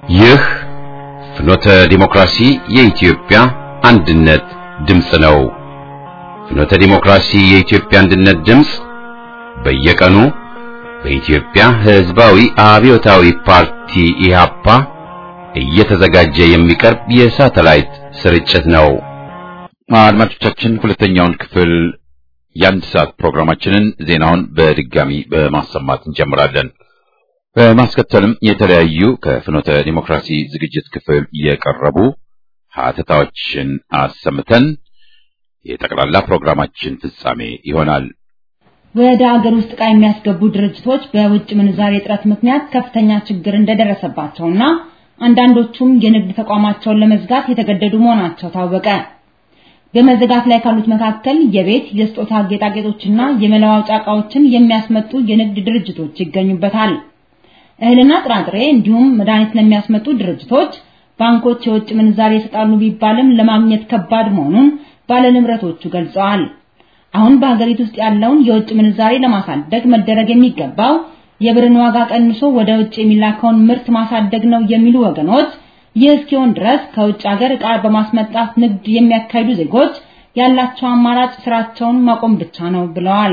ይህ ፍኖተ ዲሞክራሲ የኢትዮጵያ አንድነት ድምፅ ነው። ፍኖተ ዲሞክራሲ የኢትዮጵያ አንድነት ድምፅ በየቀኑ በኢትዮጵያ ሕዝባዊ አብዮታዊ ፓርቲ ኢህአፓ እየተዘጋጀ የሚቀርብ የሳተላይት ስርጭት ነው። አድማጮቻችን ሁለተኛውን ክፍል የአንድ ሰዓት ፕሮግራማችንን ዜናውን በድጋሚ በማሰማት እንጀምራለን። በማስከተልም የተለያዩ ከፍኖተ ዲሞክራሲ ዝግጅት ክፍል የቀረቡ ሀተታዎችን አሰምተን የጠቅላላ ፕሮግራማችን ፍጻሜ ይሆናል። ወደ አገር ውስጥ ዕቃ የሚያስገቡ ድርጅቶች በውጭ ምንዛሬ እጥረት ምክንያት ከፍተኛ ችግር እንደደረሰባቸውና አንዳንዶቹም የንግድ ተቋማቸውን ለመዝጋት የተገደዱ መሆናቸው ታወቀ። በመዘጋት ላይ ካሉት መካከል የቤት የስጦታ ጌጣጌጦችና የመለዋወጫ ዕቃዎችን የሚያስመጡ የንግድ ድርጅቶች ይገኙበታል። እህልና ጥራጥሬ እንዲሁም መድኃኒት ለሚያስመጡ ድርጅቶች ባንኮች የውጭ ምንዛሬ ይሰጣሉ ቢባልም ለማግኘት ከባድ መሆኑን ባለንብረቶቹ ገልጸዋል። አሁን በሀገሪቱ ውስጥ ያለውን የውጭ ምንዛሬ ለማሳደግ መደረግ የሚገባው የብርን ዋጋ ቀንሶ ወደ ውጭ የሚላከውን ምርት ማሳደግ ነው የሚሉ ወገኖች ይህ እስኪሆን ድረስ ከውጭ ሀገር ዕቃ በማስመጣት ንግድ የሚያካሂዱ ዜጎች ያላቸው አማራጭ ስራቸውን ማቆም ብቻ ነው ብለዋል።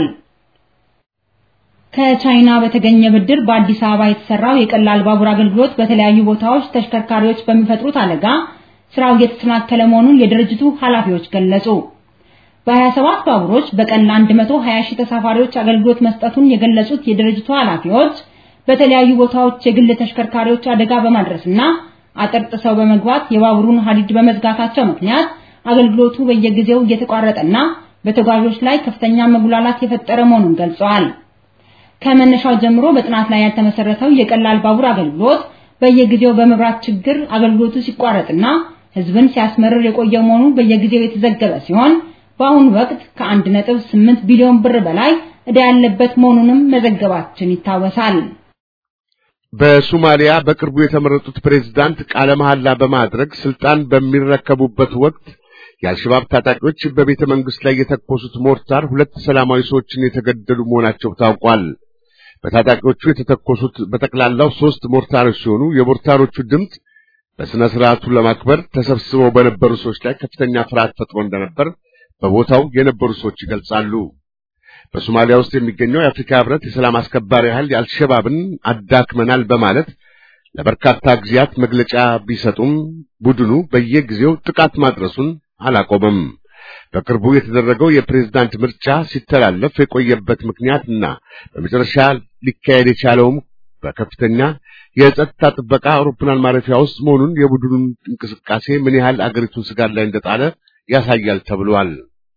ከቻይና በተገኘ ብድር በአዲስ አበባ የተሰራው የቀላል ባቡር አገልግሎት በተለያዩ ቦታዎች ተሽከርካሪዎች በሚፈጥሩት አደጋ ስራው እየተሰናከለ መሆኑን የድርጅቱ ኃላፊዎች ገለጹ። በ27 ባቡሮች በቀን ለ120 ሺህ ተሳፋሪዎች አገልግሎት መስጠቱን የገለጹት የድርጅቱ ኃላፊዎች በተለያዩ ቦታዎች የግል ተሽከርካሪዎች አደጋ በማድረስና አጥር ጥሰው በመግባት የባቡሩን ሐዲድ በመዝጋታቸው ምክንያት አገልግሎቱ በየጊዜው እየተቋረጠና በተጓዦች ላይ ከፍተኛ መጉላላት የፈጠረ መሆኑን ገልጸዋል። ከመነሻው ጀምሮ በጥናት ላይ ያልተመሰረተው የቀላል ባቡር አገልግሎት በየጊዜው በመብራት ችግር አገልግሎቱ ሲቋረጥና ሕዝብን ሲያስመርር የቆየ መሆኑ በየጊዜው የተዘገበ ሲሆን በአሁኑ ወቅት ከ1.8 ቢሊዮን ብር በላይ ዕዳ ያለበት መሆኑንም መዘገባችን ይታወሳል። በሶማሊያ በቅርቡ የተመረጡት ፕሬዝዳንት ቃለ መሐላ በማድረግ ስልጣን በሚረከቡበት ወቅት የአልሸባብ ታጣቂዎች በቤተ መንግስት ላይ የተኮሱት ሞርታር ሁለት ሰላማዊ ሰዎችን የተገደሉ መሆናቸው ታውቋል። በታጣቂዎቹ የተተኮሱት በጠቅላላው ሶስት ሞርታሮች ሲሆኑ የሞርታሮቹ ድምፅ በሥነ ሥርዓቱ ለማክበር ተሰብስበው በነበሩ ሰዎች ላይ ከፍተኛ ፍርሃት ፈጥሮ እንደነበር በቦታው የነበሩ ሰዎች ይገልጻሉ። በሶማሊያ ውስጥ የሚገኘው የአፍሪካ ህብረት የሰላም አስከባሪ ኃይል የአልሸባብን አዳክመናል በማለት ለበርካታ ጊዜያት መግለጫ ቢሰጡም ቡድኑ በየጊዜው ጥቃት ማድረሱን አላቆመም። በቅርቡ የተደረገው የፕሬዝዳንት ምርጫ ሲተላለፍ የቆየበት ምክንያትና በመጨረሻ ሊካሄድ የቻለውም በከፍተኛ የጸጥታ ጥበቃ አውሮፕላን ማረፊያ ውስጥ መሆኑን የቡድኑን እንቅስቃሴ ምን ያህል አገሪቱን ስጋት ላይ እንደጣለ ያሳያል ተብሏል።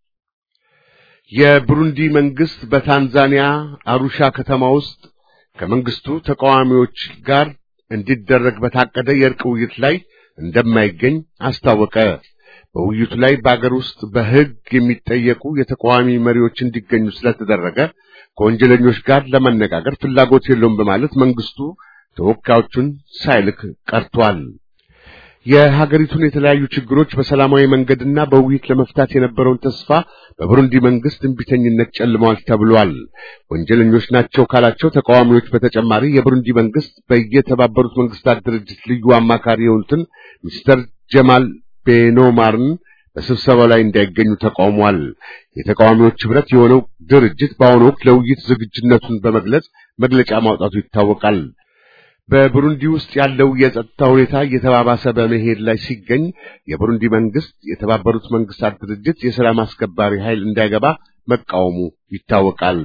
የብሩንዲ መንግስት በታንዛኒያ አሩሻ ከተማ ውስጥ ከመንግስቱ ተቃዋሚዎች ጋር እንዲደረግ በታቀደ የእርቅ ውይይት ላይ እንደማይገኝ አስታወቀ። በውይይቱ ላይ በአገር ውስጥ በሕግ የሚጠየቁ የተቃዋሚ መሪዎች እንዲገኙ ስለተደረገ ከወንጀለኞች ጋር ለመነጋገር ፍላጎት የለውም በማለት መንግስቱ ተወካዮቹን ሳይልክ ቀርቷል። የሀገሪቱን የተለያዩ ችግሮች በሰላማዊ መንገድና በውይይት ለመፍታት የነበረውን ተስፋ በብሩንዲ መንግስት እንቢተኝነት ጨልመዋል ተብሏል። ወንጀለኞች ናቸው ካላቸው ተቃዋሚዎች በተጨማሪ የብሩንዲ መንግስት በየተባበሩት መንግስታት ድርጅት ልዩ አማካሪ የሆኑትን ሚስተር ጀማል ቤኖማርን በስብሰባው ላይ እንዳይገኙ ተቃውሟል። የተቃዋሚዎች ህብረት የሆነው ድርጅት በአሁኑ ወቅት ለውይይት ዝግጁነቱን በመግለጽ መግለጫ ማውጣቱ ይታወቃል። በቡሩንዲ ውስጥ ያለው የጸጥታ ሁኔታ እየተባባሰ በመሄድ ላይ ሲገኝ የቡሩንዲ መንግስት የተባበሩት መንግስታት ድርጅት የሰላም አስከባሪ ኃይል እንዳይገባ መቃወሙ ይታወቃል።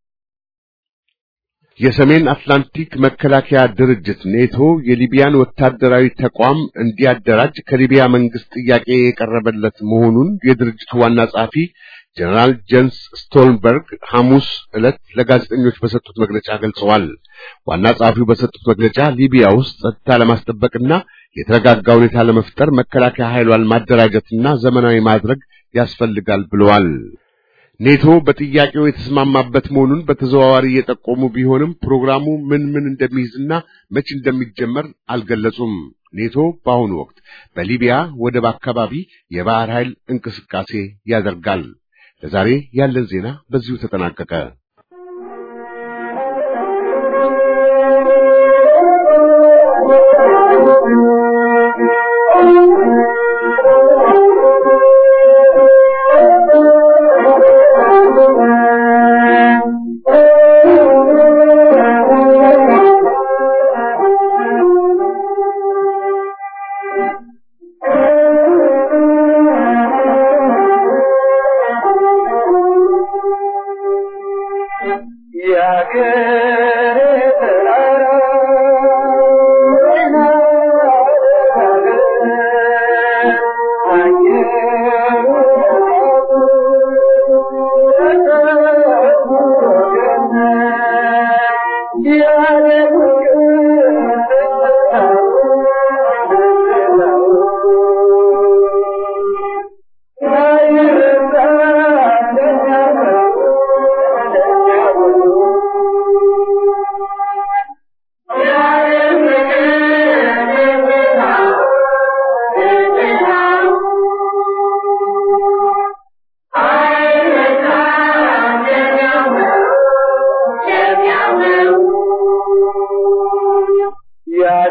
የሰሜን አትላንቲክ መከላከያ ድርጅት ኔቶ የሊቢያን ወታደራዊ ተቋም እንዲያደራጅ ከሊቢያ መንግስት ጥያቄ የቀረበለት መሆኑን የድርጅቱ ዋና ጸሐፊ ጀነራል ጄንስ ስቶልንበርግ ሐሙስ ዕለት ለጋዜጠኞች በሰጡት መግለጫ ገልጸዋል። ዋና ጸሐፊው በሰጡት መግለጫ ሊቢያ ውስጥ ጸጥታ ለማስጠበቅና የተረጋጋ ሁኔታ ለመፍጠር መከላከያ ኃይሏን ማደራጀትና ዘመናዊ ማድረግ ያስፈልጋል ብለዋል። ኔቶ በጥያቄው የተስማማበት መሆኑን በተዘዋዋሪ እየጠቆሙ ቢሆንም ፕሮግራሙ ምን ምን እንደሚይዝና መቼ እንደሚጀመር አልገለጹም። ኔቶ በአሁኑ ወቅት በሊቢያ ወደብ አካባቢ የባህር ኃይል እንቅስቃሴ ያደርጋል። ለዛሬ ያለን ዜና በዚሁ ተጠናቀቀ።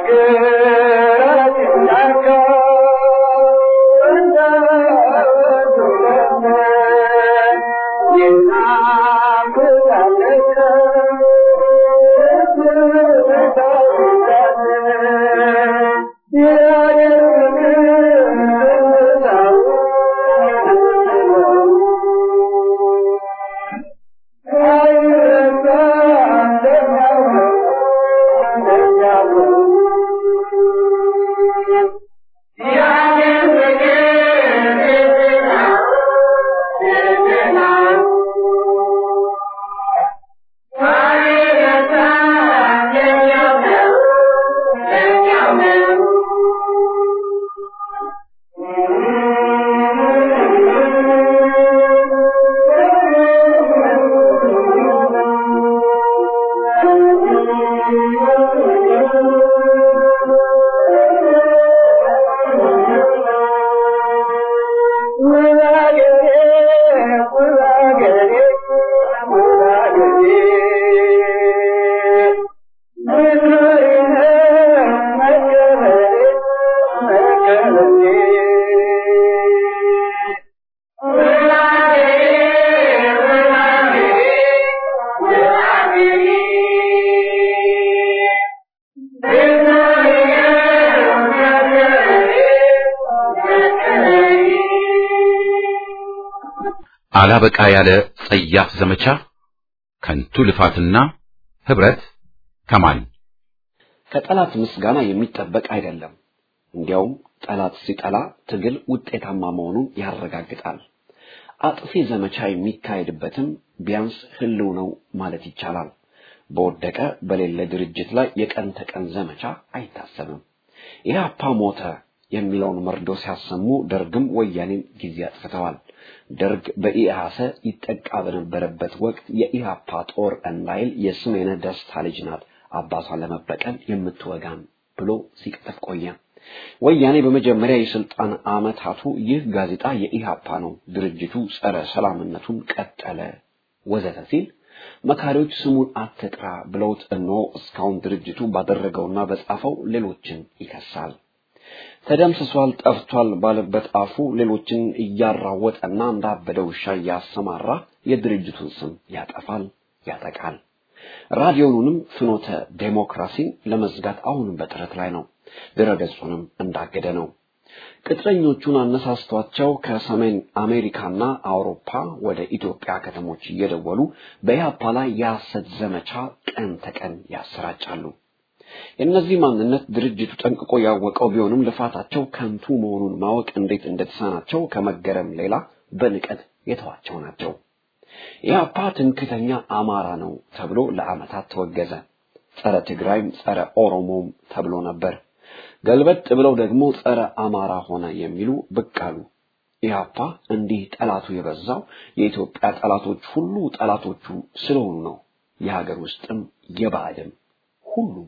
አላበቃ ያለ ጸያፍ ዘመቻ ከንቱ ልፋትና ህብረት ከማን ከጠላት ምስጋና የሚጠበቅ አይደለም። እንዲያውም ጠላት ሲጠላ ትግል ውጤታማ መሆኑን ያረጋግጣል። አጥፊ ዘመቻ የሚካሄድበትም ቢያንስ ህልው ነው ማለት ይቻላል። በወደቀ በሌለ ድርጅት ላይ የቀን ተቀን ዘመቻ አይታሰብም። ኢህአፓ ሞተ የሚለውን መርዶ ሲያሰሙ ደርግም ወያኔም ጊዜ አጥፍተዋል። ደርግ በኢህአሰ ይጠቃ በነበረበት ወቅት የኢህአፓ ጦር እንዳይል የስሜነ ደስታ ልጅ ናት አባቷን ለመበቀል የምትወጋን ብሎ ሲቀጥፍ ቆየ። ወያኔ በመጀመሪያ የስልጣን አመታቱ ይህ ጋዜጣ የኢህአፓ ነው፣ ድርጅቱ ጸረ ሰላምነቱን ቀጠለ ወዘተ ሲል መካሪዎች ስሙን አትጥራ ብለውት እነሆ እስካሁን ድርጅቱ ባደረገውና በጻፈው ሌሎችን ይከሳል። ተደምስሷል፣ ጠፍቷል ባለበት አፉ ሌሎችን እያራወጠና እንዳበደ ውሻ እያሰማራ የድርጅቱን ስም ያጠፋል፣ ያጠቃል። ራዲዮኑንም ፍኖተ ዴሞክራሲን ለመዝጋት አሁንም በጥረት ላይ ነው። ድረገጹንም እንዳገደ ነው። ቅጥረኞቹን አነሳስቷቸው ከሰሜን አሜሪካና አውሮፓ ወደ ኢትዮጵያ ከተሞች እየደወሉ በኢህአፓ ላይ የሐሰት ዘመቻ ቀን ተቀን ያሰራጫሉ። የእነዚህ ማንነት ድርጅቱ ጠንቅቆ ያወቀው ቢሆንም ልፋታቸው ከንቱ መሆኑን ማወቅ እንዴት እንደተሳናቸው ከመገረም ሌላ በንቀት የተዋቸው ናቸው። ኢህአፓ ትምክተኛ አማራ ነው ተብሎ ለዓመታት ተወገዘ። ጸረ ትግራይም ጸረ ኦሮሞም ተብሎ ነበር። ገልበጥ ብለው ደግሞ ጸረ አማራ ሆነ የሚሉ ብቅ አሉ። ኢህአፓ እንዲህ ጠላቱ የበዛው የኢትዮጵያ ጠላቶች ሁሉ ጠላቶቹ ስለሆኑ ነው። የሀገር ውስጥም የባዕድም ሁሉም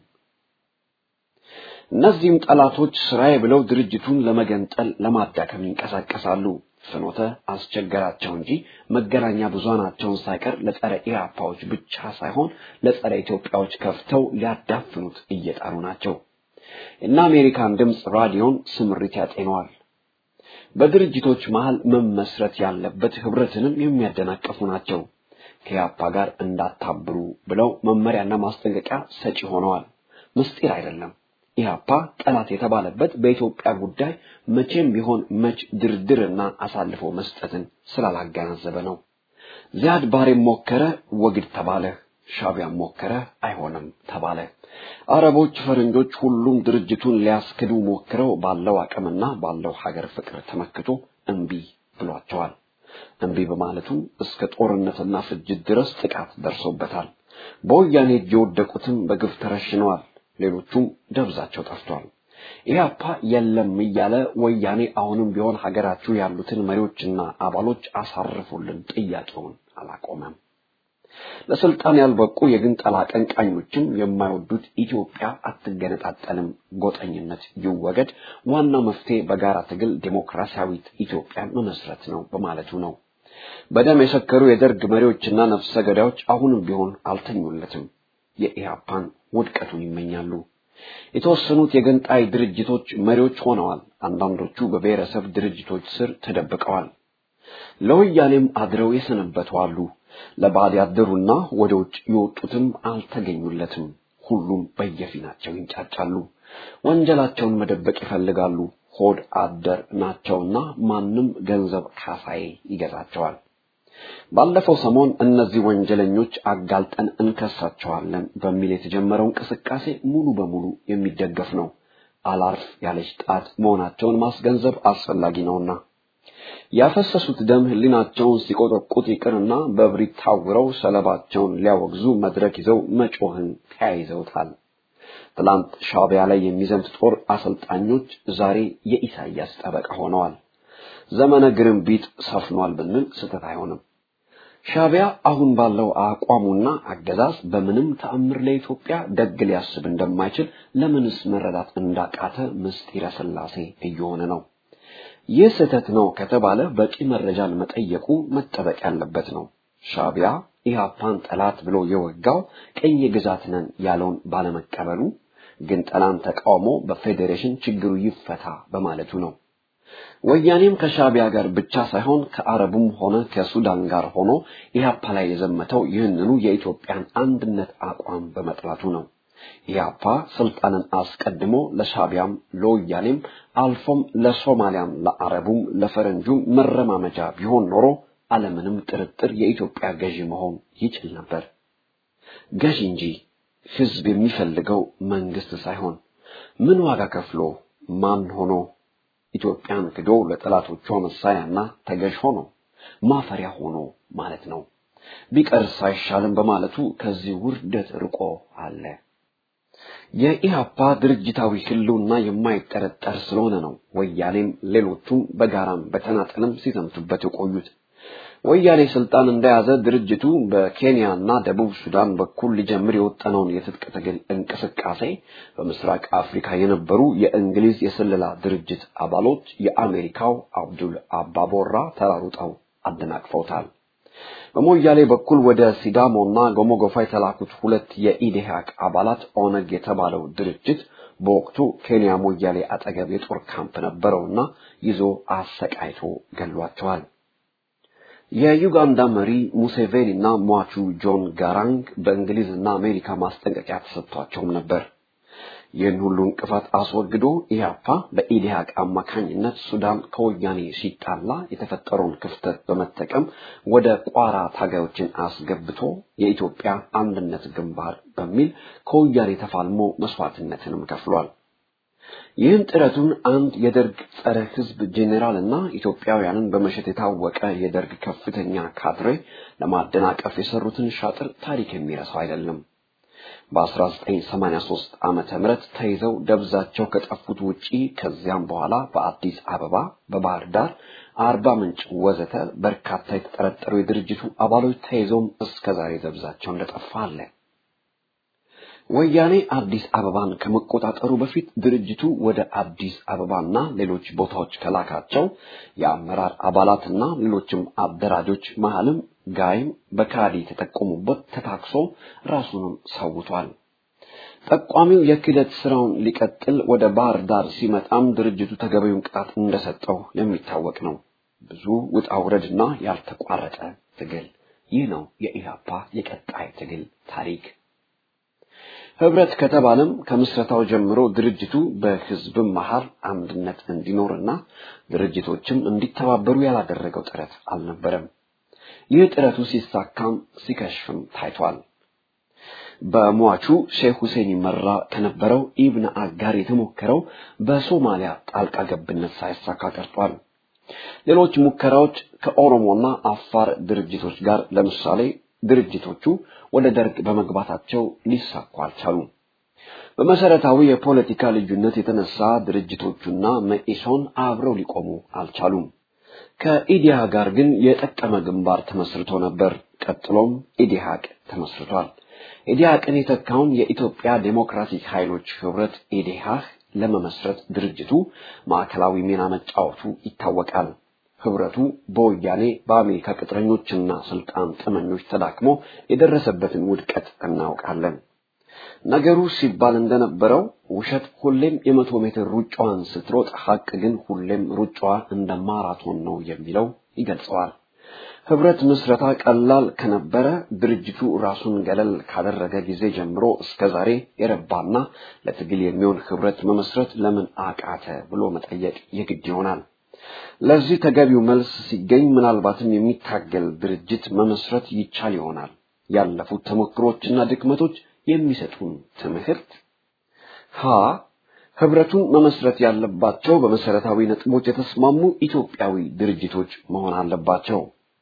እነዚህም ጠላቶች ስራዬ ብለው ድርጅቱን ለመገንጠል ለማዳከም ይንቀሳቀሳሉ። ፍኖተ አስቸገራቸው እንጂ መገናኛ ብዙሃናቸውን ሳይቀር ለጸረ ኢህአፓዎች ብቻ ሳይሆን ለጸረ ኢትዮጵያዎች ከፍተው ሊያዳፍኑት እየጣሩ ናቸው። እነ አሜሪካን ድምፅ ራዲዮን ስምሪት ያጤነዋል። በድርጅቶች መሃል መመስረት ያለበት ህብረትንም የሚያደናቀፉ ናቸው። ከኢህአፓ ጋር እንዳታብሩ ብለው መመሪያና ማስጠንቀቂያ ሰጪ ሆነዋል። ምስጢር አይደለም። ኢህአፓ ጠላት የተባለበት በኢትዮጵያ ጉዳይ መቼም ቢሆን መች ድርድርና አሳልፎ መስጠትን ስላላገናዘበ ነው። ዚያድ ባሬም ሞከረ፣ ወግድ ተባለ። ሻቢያም ሞከረ፣ አይሆንም ተባለ። አረቦች፣ ፈረንጆች ሁሉም ድርጅቱን ሊያስክዱ ሞክረው ባለው አቅምና ባለው ሀገር ፍቅር ተመክቶ እምቢ ብሏቸዋል። እምቢ በማለቱም እስከ ጦርነትና ፍጅት ድረስ ጥቃት ደርሶበታል። በወያኔ እጅ የወደቁትም በግፍ ተረሽነዋል። ሌሎቹም ደብዛቸው ጠፍቷል። ኢህአፓ የለም እያለ ወያኔ አሁንም ቢሆን ሀገራችሁ ያሉትን መሪዎችና አባሎች አሳርፉልን ጥያቄውን አላቆመም። ለስልጣን ያልበቁ የግንጠላ አቀንቃኞችም የማይወዱት ኢትዮጵያ አትገነጣጠልም፣ ጎጠኝነት ይወገድ፣ ዋናው መፍትሄ በጋራ ትግል ዴሞክራሲያዊት ኢትዮጵያን መመስረት ነው በማለቱ ነው። በደም የሰከሩ የደርግ መሪዎችና ነፍሰ ገዳዮች አሁንም ቢሆን አልተኙለትም። የኢህአፓን ውድቀቱን ይመኛሉ። የተወሰኑት የገንጣይ ድርጅቶች መሪዎች ሆነዋል። አንዳንዶቹ በብሔረሰብ ድርጅቶች ስር ተደብቀዋል። ለወያኔም አድረው የሰነበቱ አሉ። ለባዕድ ያደሩና ወደ ውጭ የወጡትም አልተገኙለትም። ሁሉም በየፊናቸው ይንጫጫሉ። ወንጀላቸውን መደበቅ ይፈልጋሉ። ሆድ አደር ናቸውና ማንም ገንዘብ ካሳዬ ይገዛቸዋል። ባለፈው ሰሞን እነዚህ ወንጀለኞች አጋልጠን እንከሳቸዋለን በሚል የተጀመረው እንቅስቃሴ ሙሉ በሙሉ የሚደገፍ ነው። አላርፍ ያለች ጣት መሆናቸውን ማስገንዘብ አስፈላጊ ነውና ያፈሰሱት ደም ሕሊናቸውን ሲቆጠቁጥ ይቅርና በብሪት ታውረው ሰለባቸውን ሊያወግዙ መድረክ ይዘው መጮህን ተያይዘውታል። ትላንት ሻዕቢያ ላይ የሚዘምት ጦር አሰልጣኞች ዛሬ የኢሳያስ ጠበቃ ሆነዋል። ዘመነ ግርንቢጥ ሰፍኗል ብንል ስህተት አይሆንም። ሻዕቢያ አሁን ባለው አቋሙና አገዛዝ በምንም ተአምር ለኢትዮጵያ ደግ ሊያስብ እንደማይችል ለምንስ መረዳት እንዳቃተ ምስጢረ ሥላሴ እየሆነ ነው። ይህ ስህተት ነው ከተባለ በቂ መረጃን መጠየቁ መጠበቅ ያለበት ነው። ሻዕቢያ ኢህአፓን ጠላት ብሎ የወጋው ቅኝ ግዛት ነን ያለውን ባለመቀበሉ ግን ጠላን ተቃውሞ በፌዴሬሽን ችግሩ ይፈታ በማለቱ ነው። ወያኔም ከሻዕቢያ ጋር ብቻ ሳይሆን ከአረቡም ሆነ ከሱዳን ጋር ሆኖ ኢህአፓ ላይ የዘመተው ይህንኑ የኢትዮጵያን አንድነት አቋም በመጥላቱ ነው። ኢህአፓ ስልጣንን አስቀድሞ ለሻዕቢያም ለወያኔም አልፎም ለሶማሊያም ለአረቡም ለፈረንጁም መረማመጃ ቢሆን ኖሮ አለምንም ጥርጥር የኢትዮጵያ ገዢ መሆን ይችል ነበር። ገዢ እንጂ ህዝብ የሚፈልገው መንግስት ሳይሆን ምን ዋጋ ከፍሎ ማን ሆኖ ኢትዮጵያን ክዶ ለጠላቶቿ መሳሪያና ተገዥ ሆኖ ማፈሪያ ሆኖ ማለት ነው። ቢቀርስ አይሻልም በማለቱ ከዚህ ውርደት ርቆ አለ። የኢህአፓ ድርጅታዊ ህልውና የማይጠረጠር ስለሆነ ነው ወያኔም ሌሎቹም በጋራም በተናጠልም ሲዘምቱበት የቆዩት። ወያኔ ስልጣን እንደያዘ ድርጅቱ በኬንያና ደቡብ ሱዳን በኩል ሊጀምር የወጠነውን የትጥቅ ትግል እንቅስቃሴ በምስራቅ አፍሪካ የነበሩ የእንግሊዝ የስለላ ድርጅት አባሎች የአሜሪካው አብዱል አባቦራ ተራሩጠው አደናቅፈውታል። በሞያሌ በኩል ወደ ሲዳሞና ጎሞጎፋ የተላኩት ሁለት የኢዴሃቅ አባላት ኦነግ የተባለው ድርጅት በወቅቱ ኬንያ ሞያሌ አጠገብ የጦር ካምፕ ነበረውና ይዞ አሰቃይቶ ገሏቸዋል። የዩጋንዳ መሪ ሙሴቬኒ እና ሟቹ ጆን ጋራንግ በእንግሊዝና አሜሪካ ማስጠንቀቂያ ተሰጥቷቸውም ነበር። ይህን ሁሉ እንቅፋት አስወግዶ ኢህአፓ በኢዲሃቅ አማካኝነት ሱዳን ከወያኔ ሲጣላ የተፈጠረውን ክፍተት በመጠቀም ወደ ቋራ ታጋዮችን አስገብቶ የኢትዮጵያ አንድነት ግንባር በሚል ከወያኔ ተፋልሞ መስዋዕትነትንም ከፍሏል። ይህን ጥረቱን አንድ የደርግ ጸረ ህዝብ ጄኔራል እና ኢትዮጵያውያንን በመሸጥ የታወቀ የደርግ ከፍተኛ ካድሬ ለማደናቀፍ የሰሩትን ሻጥር ታሪክ የሚረሳው አይደለም። በ1983 ዓመተ ምህረት ተይዘው ደብዛቸው ከጠፉት ውጪ ከዚያም በኋላ በአዲስ አበባ፣ በባህር ዳር፣ አርባ ምንጭ ወዘተ በርካታ የተጠረጠሩ የድርጅቱ አባሎች ተይዘውም እስከዛሬ ደብዛቸው እንደጠፋ አለ። ወያኔ አዲስ አበባን ከመቆጣጠሩ በፊት ድርጅቱ ወደ አዲስ አበባና ሌሎች ቦታዎች ከላካቸው የአመራር አባላትና ሌሎችም አደራጆች መሃልም ጋይም በካዲ ተጠቆሙበት ተታክሶ ራሱንም ሰውቷል። ጠቋሚው የክህደት ስራውን ሊቀጥል ወደ ባህር ዳር ሲመጣም ድርጅቱ ተገቢውን ቅጣት እንደሰጠው የሚታወቅ ነው። ብዙ ውጣ ውረድና ያልተቋረጠ ትግል። ይህ ነው የኢህአፓ የቀጣይ ትግል ታሪክ። ህብረት ከተባለም ከምስረታው ጀምሮ ድርጅቱ በህዝብም መሃል አንድነት እንዲኖርና ድርጅቶችም እንዲተባበሩ ያላደረገው ጥረት አልነበረም። ይህ ጥረቱ ሲሳካም ሲከሽፍም ታይቷል። በሟቹ ሼክ ሁሴን ይመራ ከነበረው ኢብነ አጋር የተሞከረው በሶማሊያ ጣልቃ ገብነት ሳይሳካ ቀርቷል። ሌሎች ሙከራዎች ከኦሮሞና አፋር ድርጅቶች ጋር ለምሳሌ ድርጅቶቹ ወደ ደርግ በመግባታቸው ሊሳኩ አልቻሉም። በመሰረታዊ የፖለቲካ ልዩነት የተነሳ ድርጅቶቹና መኢሶን አብረው ሊቆሙ አልቻሉም። ከኢዲሃ ጋር ግን የጠቀመ ግንባር ተመስርቶ ነበር። ቀጥሎም ኢዲሃቅ ተመስርቷል። ኢዲሃቅን የተካውን የኢትዮጵያ ዴሞክራቲክ ኃይሎች ህብረት ኢዲሃህ ለመመስረት ድርጅቱ ማዕከላዊ ሚና መጫወቱ ይታወቃል። ህብረቱ በወያኔ በአሜሪካ ቅጥረኞችና ስልጣን ጥመኞች ተዳክሞ የደረሰበትን ውድቀት እናውቃለን። ነገሩ ሲባል እንደነበረው ውሸት ሁሌም የመቶ ሜትር ሩጫዋን ስትሮጥ፣ ሐቅ ግን ሁሌም ሩጫዋ እንደ ማራቶን ነው የሚለው ይገልጸዋል። ህብረት ምስረታ ቀላል ከነበረ ድርጅቱ ራሱን ገለል ካደረገ ጊዜ ጀምሮ እስከ ዛሬ የረባና ለትግል የሚሆን ህብረት መመስረት ለምን አቃተ ብሎ መጠየቅ የግድ ይሆናል። ለዚህ ተገቢው መልስ ሲገኝ ምናልባትም የሚታገል ድርጅት መመስረት ይቻል ይሆናል። ያለፉት ተሞክሮችና ድክመቶች የሚሰጡን ትምህርት ሀ ህብረቱን መመስረት ያለባቸው በመሰረታዊ ነጥቦች የተስማሙ ኢትዮጵያዊ ድርጅቶች መሆን አለባቸው።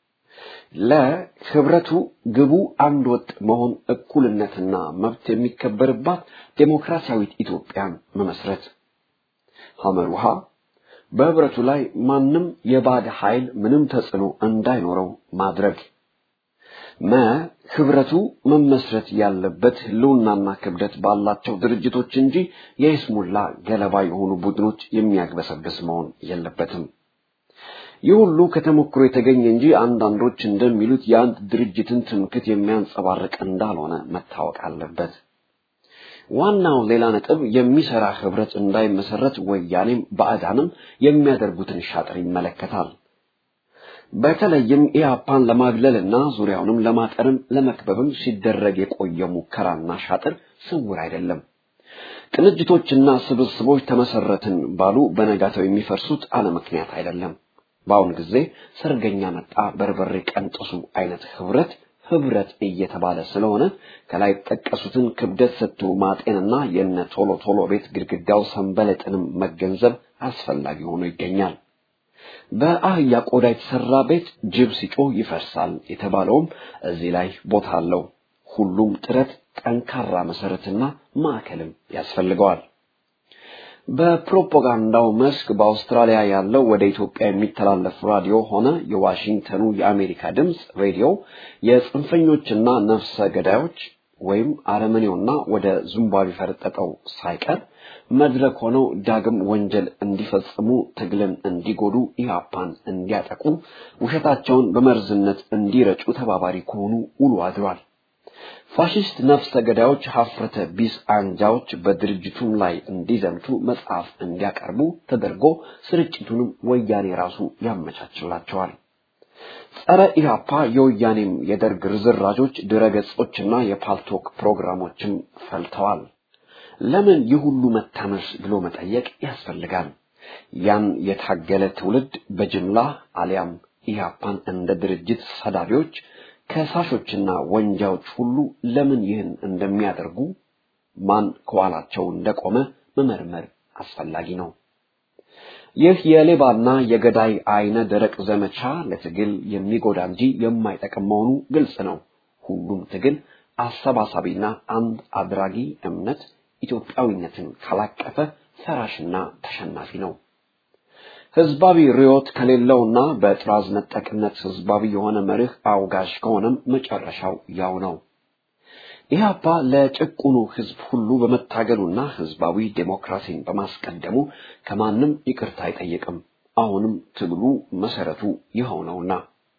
ለህብረቱ ግቡ አንድ ወጥ መሆን፣ እኩልነትና መብት የሚከበርባት ዴሞክራሲያዊት ኢትዮጵያን መመስረት። ሐመሩሃ በህብረቱ ላይ ማንም የባዕድ ኃይል ምንም ተጽዕኖ እንዳይኖረው ማድረግ። መ ህብረቱ መመስረት ያለበት ህልውናና ክብደት ባላቸው ድርጅቶች እንጂ የይስሙላ ገለባ የሆኑ ቡድኖች የሚያግበሰብስ መሆን የለበትም። ይህ ሁሉ ከተሞክሮ የተገኘ እንጂ አንዳንዶች እንደሚሉት የአንድ ድርጅትን ትምክት የሚያንጸባርቅ እንዳልሆነ መታወቅ አለበት። ዋናው ሌላ ነጥብ የሚሰራ ህብረት እንዳይመሰረት ወያኔም ባዕዳንም የሚያደርጉትን ሻጥር ይመለከታል። በተለይም ኢህአፓን ለማግለልና ዙሪያውንም ለማጠርም ለመክበብም ሲደረግ የቆየ ሙከራና ሻጥር ስውር አይደለም። ቅንጅቶችና ስብስቦች ተመሰረትን ባሉ በነጋታው የሚፈርሱት አለ ምክንያት አይደለም። በአሁን ጊዜ ሰርገኛ መጣ በርበሬ ቀንጥሱ አይነት ህብረት ህብረት እየተባለ ስለሆነ ከላይ ጠቀሱትን ክብደት ሰጥቶ ማጤንና የነ ቶሎ ቶሎ ቤት ግድግዳው ሰንበለጥንም መገንዘብ አስፈላጊ ሆኖ ይገኛል። በአህያ ቆዳ የተሰራ ቤት ጅብ ሲጮህ ይፈርሳል የተባለውም እዚህ ላይ ቦታ አለው። ሁሉም ጥረት ጠንካራ መሰረትና ማዕከልም ያስፈልገዋል። በፕሮፓጋንዳው መስክ በአውስትራሊያ ያለው ወደ ኢትዮጵያ የሚተላለፍ ራዲዮ ሆነ የዋሽንግተኑ የአሜሪካ ድምፅ ሬዲዮ የጽንፈኞችና ነፍሰ ገዳዮች ወይም አረመኔውና ወደ ዚምባብዌ ፈረጠጠው ሳይቀር መድረክ ሆነው ዳግም ወንጀል እንዲፈጽሙ፣ ትግልን እንዲጎዱ፣ ኢህአፓን እንዲያጠቁ፣ ውሸታቸውን በመርዝነት እንዲረጩ ተባባሪ ከሆኑ ውሎ አድሯል። ፋሽስት ነፍሰ ገዳዮች ሀፍረተ ቢስ አንጃዎች በድርጅቱም ላይ እንዲዘምቱ መጽሐፍ እንዲያቀርቡ ተደርጎ ስርጭቱንም ወያኔ ራሱ ያመቻችላቸዋል። ጸረ ኢህአፓ የወያኔም የደርግ ርዝራዦች ድረገጾችና የፓልቶክ ፕሮግራሞችም ፈልተዋል። ለምን ይህ ሁሉ መታመስ ብሎ መጠየቅ ያስፈልጋል። ያን የታገለ ትውልድ በጅምላ አሊያም ኢህአፓን እንደ ድርጅት ሰዳቢዎች ከሳሾችና ወንጃዎች ሁሉ ለምን ይህን እንደሚያደርጉ ማን ከኋላቸው እንደቆመ መመርመር አስፈላጊ ነው። ይህ የሌባና የገዳይ አይነ ደረቅ ዘመቻ ለትግል የሚጎዳ እንጂ የማይጠቅም መሆኑ ግልጽ ነው። ሁሉም ትግል አሰባሳቢና አንድ አድራጊ እምነት ኢትዮጵያዊነትን ካላቀፈ ፈራሽና ተሸናፊ ነው። ህዝባዊ ርዮት ከሌለውና በጥራዝ ነጠቅነት ህዝባዊ የሆነ መርህ አውጋሽ ከሆነም መጨረሻው ያው ነው። ኢህአፓ ለጭቁኑ ህዝብ ሁሉ በመታገሉና ህዝባዊ ዴሞክራሲን በማስቀደሙ ከማንም ይቅርታ አይጠይቅም። አሁንም ትግሉ መሰረቱ ይኸው ነውና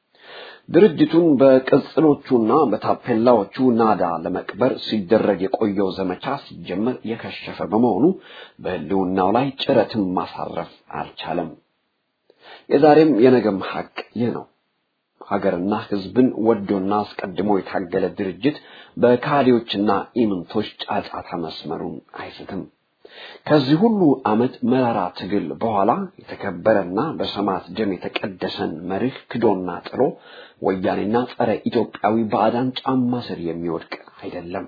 ድርጅቱን በቅጽሎቹና በታፔላዎቹ ናዳ ለመቅበር ሲደረግ የቆየው ዘመቻ ሲጀመር የከሸፈ በመሆኑ በህልውናው ላይ ጭረትን ማሳረፍ አልቻለም። የዛሬም የነገም ሀቅ ይህ ነው። ሀገርና ህዝብን ወዶና አስቀድሞ የታገለ ድርጅት በካዲዎችና ኢምንቶች ጫጫታ መስመሩን አይስትም። ከዚህ ሁሉ ዓመት መራራ ትግል በኋላ የተከበረና በሰማዕት ደም የተቀደሰን መርህ ክዶና ጥሎ ወያኔና ጸረ ኢትዮጵያዊ ባዕዳን ጫማ ስር የሚወድቅ አይደለም።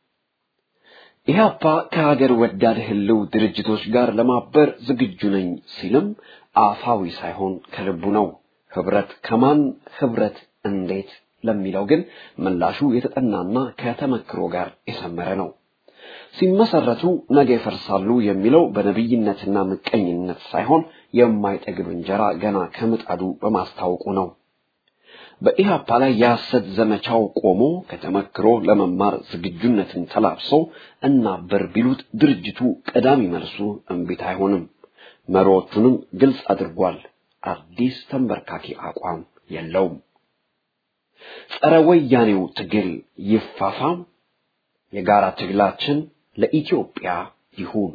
ኢህአፓ ከሀገር ወዳድ ህልው ድርጅቶች ጋር ለማበር ዝግጁ ነኝ ሲልም አፋዊ ሳይሆን ከልቡ ነው። ህብረት ከማን ህብረት እንዴት ለሚለው ግን ምላሹ የተጠናና ከተመክሮ ጋር የሰመረ ነው። ሲመሰረቱ ነገ ይፈርሳሉ የሚለው በነቢይነትና ምቀኝነት ሳይሆን የማይጠግብ እንጀራ ገና ከምጣዱ በማስታወቁ ነው። በኢህአፓ ላይ የሐሰት ዘመቻው ቆሞ ከተመክሮ ለመማር ዝግጁነትን ተላብሶ እናበር ቢሉት ድርጅቱ ቀዳሚ መልሱ እምቢት አይሆንም። መሪዎቹንም ግልጽ አድርጓል። አዲስ ተንበርካኪ አቋም የለውም። ጸረ ወያኔው ትግል ይፋፋም፣ የጋራ ትግላችን ለኢትዮጵያ ይሁን።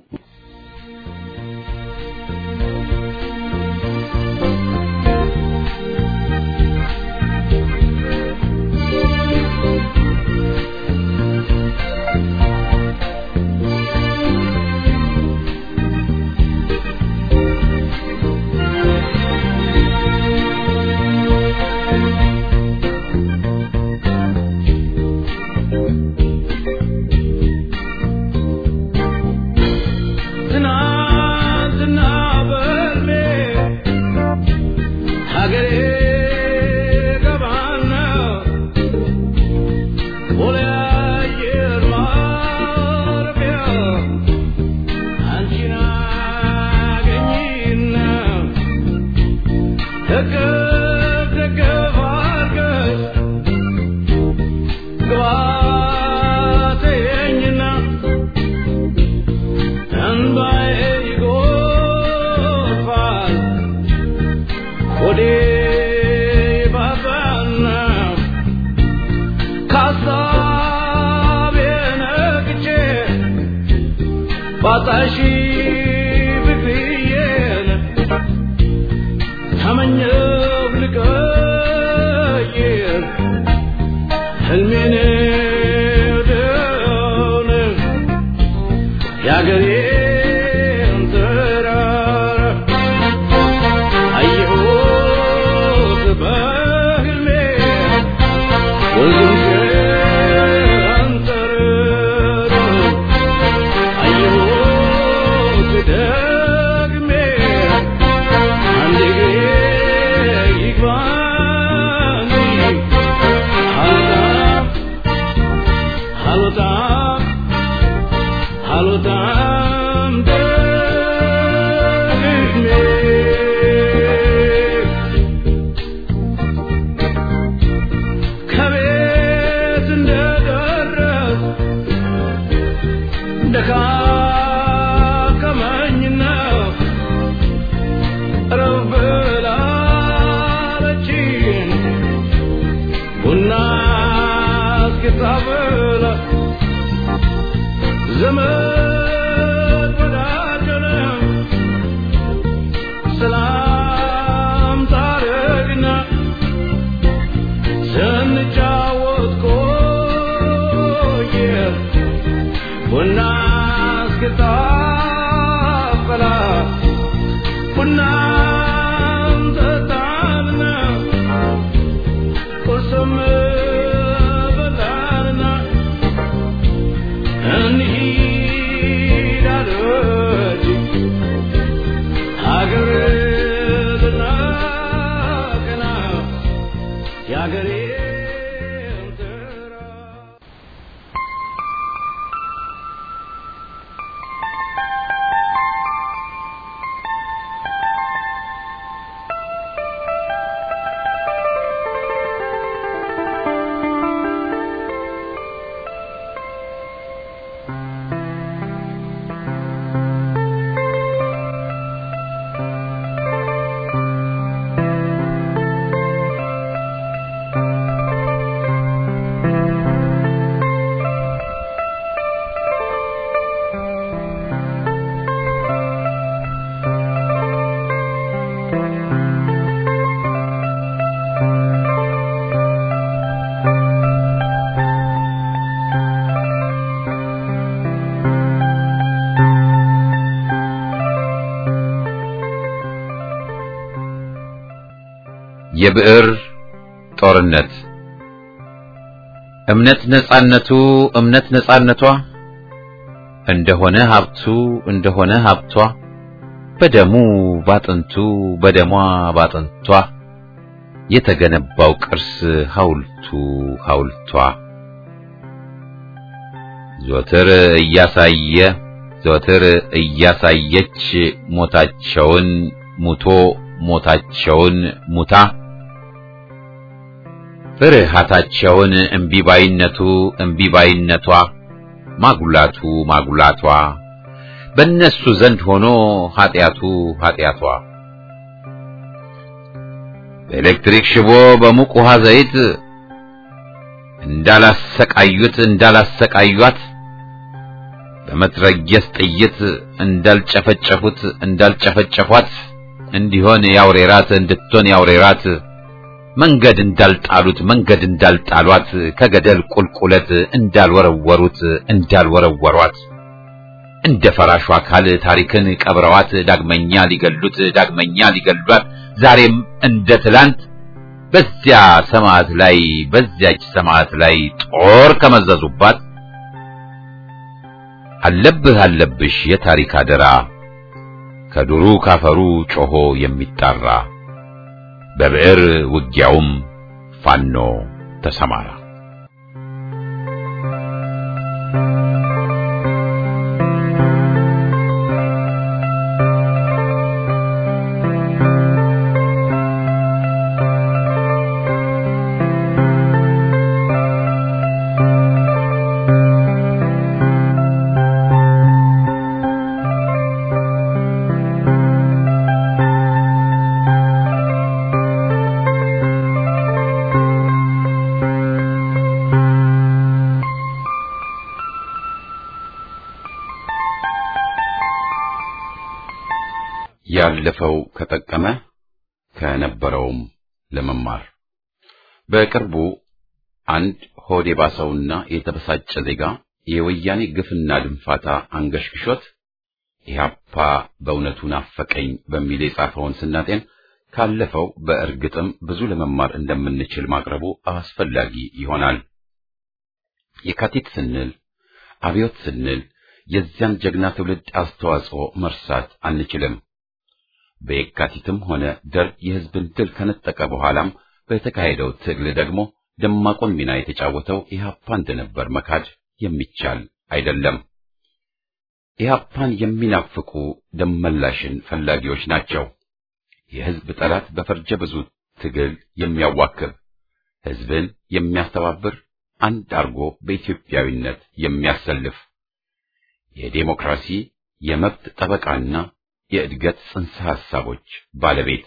ባጣሺ ፍቅርዬን ተመኘው ልቀይር ህልሜን ደውን የአገሬን ተራራ አየሁት በህልሜ ወንዙን ሸንተረሩ አየሁት ደግሜ አንድ እግሬ ይግባኝ አልወጣም አልወጣም አልወጣም ደግሜ ከቤት እንደደረስ ደካከመኝና ረብ ላለችኝ ቡና እስክታበላ ዘመድ ወዳጀነ ሰላም ታረግና ስንጫወት ቆየ ቡና እስክታፈላ ቡናም ጠጣንና ቁርስም በላንና እንሂድ አለች ሀገር ልናቀና የሀገሬን ተራ የብዕር ጦርነት እምነት ነጻነቱ እምነት ነጻነቷ እንደሆነ ሀብቱ እንደሆነ ሀብቷ በደሙ ባጥንቱ በደሟ ባጥንቷ የተገነባው ቅርስ ሐውልቱ ሐውልቷ ዘወትር እያሳየ ዘወትር እያሳየች ሞታቸውን ሙቶ ሞታቸውን ሙታ ፍርሃታቸውን እምቢባይነቱ እምቢባይነቷ ማጉላቱ ማጉላቷ በእነሱ ዘንድ ሆኖ ኃጢአቱ ኃጢአቷ በኤሌክትሪክ ሽቦ በሙቅ ውሃ ዘይት እንዳላሰቃዩት እንዳላሰቃዩት በመትረየስ ጥይት እንዳልጨፈጨፉት እንዳልጨፈጨፏት እንዲሆን ያውሬራት እንድትሆን ያውሬራት መንገድ እንዳልጣሉት መንገድ እንዳልጣሏት ከገደል ቁልቁለት እንዳልወረወሩት እንዳልወረወሯት እንደ ፈራሹ አካል ታሪክን ቀብረዋት ዳግመኛ ሊገሉት ዳግመኛ ሊገሏት ዛሬም እንደ ትላንት በዚያ ሰማዕት ላይ በዚያች ሰማዕት ላይ ጦር ከመዘዙባት አለብህ አለብሽ የታሪክ አደራ ከዱሩ ካፈሩ ጮሆ የሚጣራ በብዕር ውጊያውም ፋኖ ተሰማራ። ያለፈው ከጠቀመ ከነበረውም ለመማር በቅርቡ አንድ ሆድ የባሰውና የተበሳጨ ዜጋ የወያኔ ግፍና ድንፋታ አንገሽግሾት ኢህአፓ በእውነቱ ናፈቀኝ በሚል የጻፈውን ስናጤን ካለፈው በእርግጥም ብዙ ለመማር እንደምንችል ማቅረቡ አስፈላጊ ይሆናል። የካቲት ስንል አብዮት ስንል የዚያን ጀግና ትውልድ አስተዋጽኦ መርሳት አንችልም። በየካቲትም ሆነ ደርግ የህዝብን ድል ከነጠቀ በኋላም በተካሄደው ትግል ደግሞ ደማቁን ሚና የተጫወተው ኢህአፓ እንደነበር መካድ የሚቻል አይደለም። ኢህአፓን የሚናፍቁ ደመላሽን ፈላጊዎች ናቸው። የህዝብ ጠላት በፈርጀ ብዙ ትግል የሚያዋክብ ህዝብን የሚያስተባብር አንድ አርጎ በኢትዮጵያዊነት የሚያሰልፍ የዴሞክራሲ የመብት ጠበቃና የእድገት ጽንሰ ሐሳቦች ባለቤት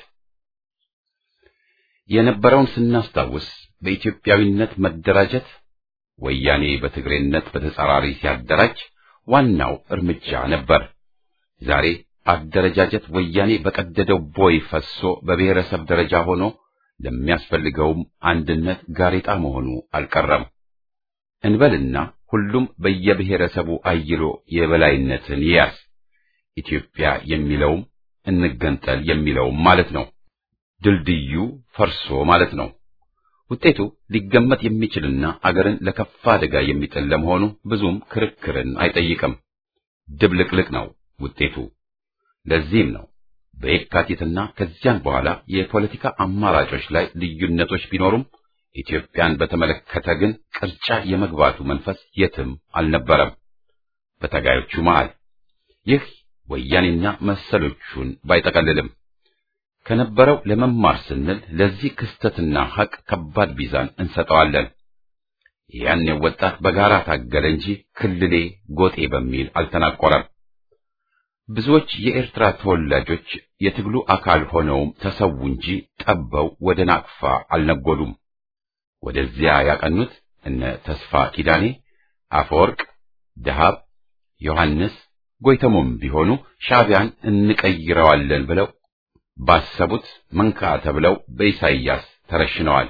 የነበረውን ስናስታውስ በኢትዮጵያዊነት መደራጀት ወያኔ በትግሬነት በተጻራሪ ሲያደራጅ ዋናው እርምጃ ነበር። ዛሬ አደረጃጀት ወያኔ በቀደደው ቦይ ፈሶ በብሔረሰብ ደረጃ ሆኖ ለሚያስፈልገውም አንድነት ጋሬጣ መሆኑ አልቀረም። እንበልና ሁሉም በየብሔረሰቡ አይሎ የበላይነትን ይያዝ። ኢትዮጵያ የሚለውም እንገንጠል የሚለውም ማለት ነው። ድልድዩ ፈርሶ ማለት ነው። ውጤቱ ሊገመት የሚችልና አገርን ለከፋ አደጋ የሚጥል ለመሆኑ ብዙም ክርክርን አይጠይቅም። ድብልቅልቅ ነው ውጤቱ። ለዚህም ነው በየካቲትና ከዚያን በኋላ የፖለቲካ አማራጮች ላይ ልዩነቶች ቢኖሩም ኢትዮጵያን በተመለከተ ግን ቅርጫ የመግባቱ መንፈስ የትም አልነበረም በተጋዮቹ መሃል። ይህ ወያኔና መሰሎቹን ባይጠቀልልም ከነበረው ለመማር ስንል ለዚህ ክስተትና ሐቅ ከባድ ሚዛን እንሰጠዋለን። ያን ወጣት በጋራ ታገለ እንጂ ክልሌ ጎጤ በሚል አልተናቆረም። ብዙዎች የኤርትራ ተወላጆች የትግሉ አካል ሆነውም ተሰዉ እንጂ ጠበው ወደ ናቅፋ አልነጎዱም። ወደዚያ ያቀኑት እነ ተስፋ ኪዳኔ፣ አፈወርቅ፣ ደሃብ፣ ዮሐንስ ጎይተሞም ቢሆኑ ሻዕቢያን እንቀይረዋለን ብለው ባሰቡት መንካ ተብለው በኢሳይያስ ተረሽነዋል።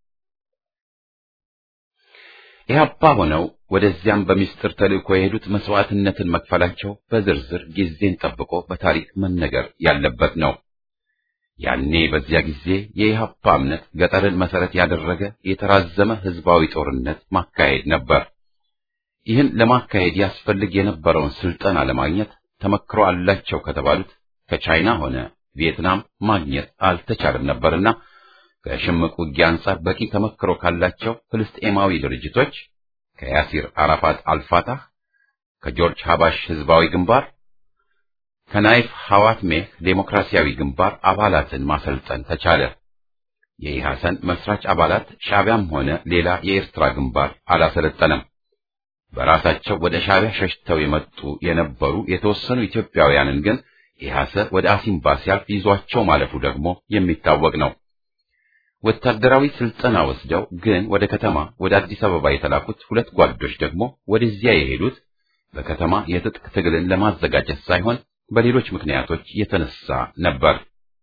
ኢህአፓ ሆነው ወደዚያም በሚስጥር ተልእኮ የሄዱት መስዋዕትነትን መክፈላቸው በዝርዝር ጊዜን ጠብቆ በታሪክ መነገር ያለበት ነው። ያኔ በዚያ ጊዜ የኢህአፓ እምነት ገጠርን መሰረት ያደረገ የተራዘመ ህዝባዊ ጦርነት ማካሄድ ነበር። ይህን ለማካሄድ ያስፈልግ የነበረውን ስልጠና ለማግኘት ተመክሮ አላቸው ከተባሉት ከቻይና ሆነ ቪየትናም ማግኘት አልተቻለም ነበርና ከሽምቅ ውጊያ አንጻር በቂ ተመክሮ ካላቸው ፍልስጤማዊ ድርጅቶች ከያሲር አራፋት አልፋታህ፣ ከጆርጅ ሀባሽ ህዝባዊ ግንባር፣ ከናይፍ ሐዋትሜህ ዴሞክራሲያዊ ግንባር አባላትን ማሰልጠን ተቻለ። የኢሐሰን መስራች አባላት ሻዕቢያም ሆነ ሌላ የኤርትራ ግንባር አላሰለጠነም። በራሳቸው ወደ ሻዕቢያ ሸሽተው የመጡ የነበሩ የተወሰኑ ኢትዮጵያውያንን ግን ኢሐሰ ወደ አሲምባ ሲያልፍ ይዟቸው ማለፉ ደግሞ የሚታወቅ ነው። ወታደራዊ ስልጠና ወስደው ግን ወደ ከተማ ወደ አዲስ አበባ የተላኩት ሁለት ጓዶች ደግሞ ወደዚያ የሄዱት በከተማ የትጥቅ ትግልን ለማዘጋጀት ሳይሆን በሌሎች ምክንያቶች የተነሳ ነበር።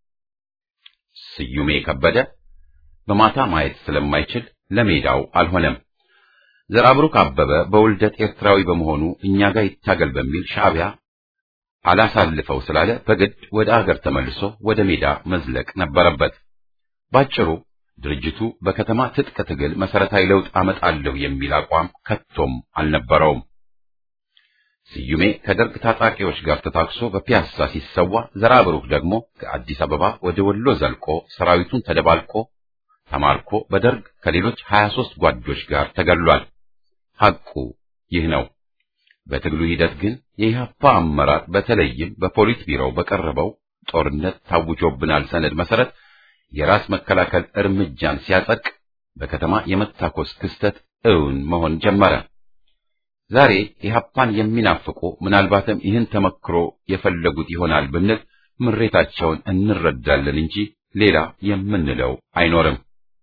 ስዩሜ ከበደ በማታ ማየት ስለማይችል ለሜዳው አልሆነም። ዘራብሩክ አበበ በውልደት ኤርትራዊ በመሆኑ እኛ ጋር ይታገል በሚል ሻዕቢያ አላሳልፈው ስላለ በግድ ወደ አገር ተመልሶ ወደ ሜዳ መዝለቅ ነበረበት። ባጭሩ ድርጅቱ በከተማ ትጥቅ ትግል መሰረታዊ ለውጥ አመጣለሁ የሚል አቋም ከቶም አልነበረውም። ስዩሜ ከደርግ ታጣቂዎች ጋር ተታክሶ በፒያሳ ሲሰዋ፣ ዘራብሩክ ደግሞ ከአዲስ አበባ ወደ ወሎ ዘልቆ ሰራዊቱን ተደባልቆ ተማርኮ በደርግ ከሌሎች 23 ጓዶች ጋር ተገሏል። ሐቁ ይህ ነው። በትግሉ ሂደት ግን የኢህአፓ አመራር በተለይም በፖሊት ቢሮው በቀረበው ጦርነት ታውጆብናል ሰነድ መሰረት የራስ መከላከል እርምጃን ሲያጸድቅ በከተማ የመታኮስ ክስተት እውን መሆን ጀመረ። ዛሬ ኢህአፓን የሚናፍቁ ምናልባትም ይህን ተመክሮ የፈለጉት ይሆናል ብንል ምሬታቸውን እንረዳለን እንጂ ሌላ የምንለው አይኖርም።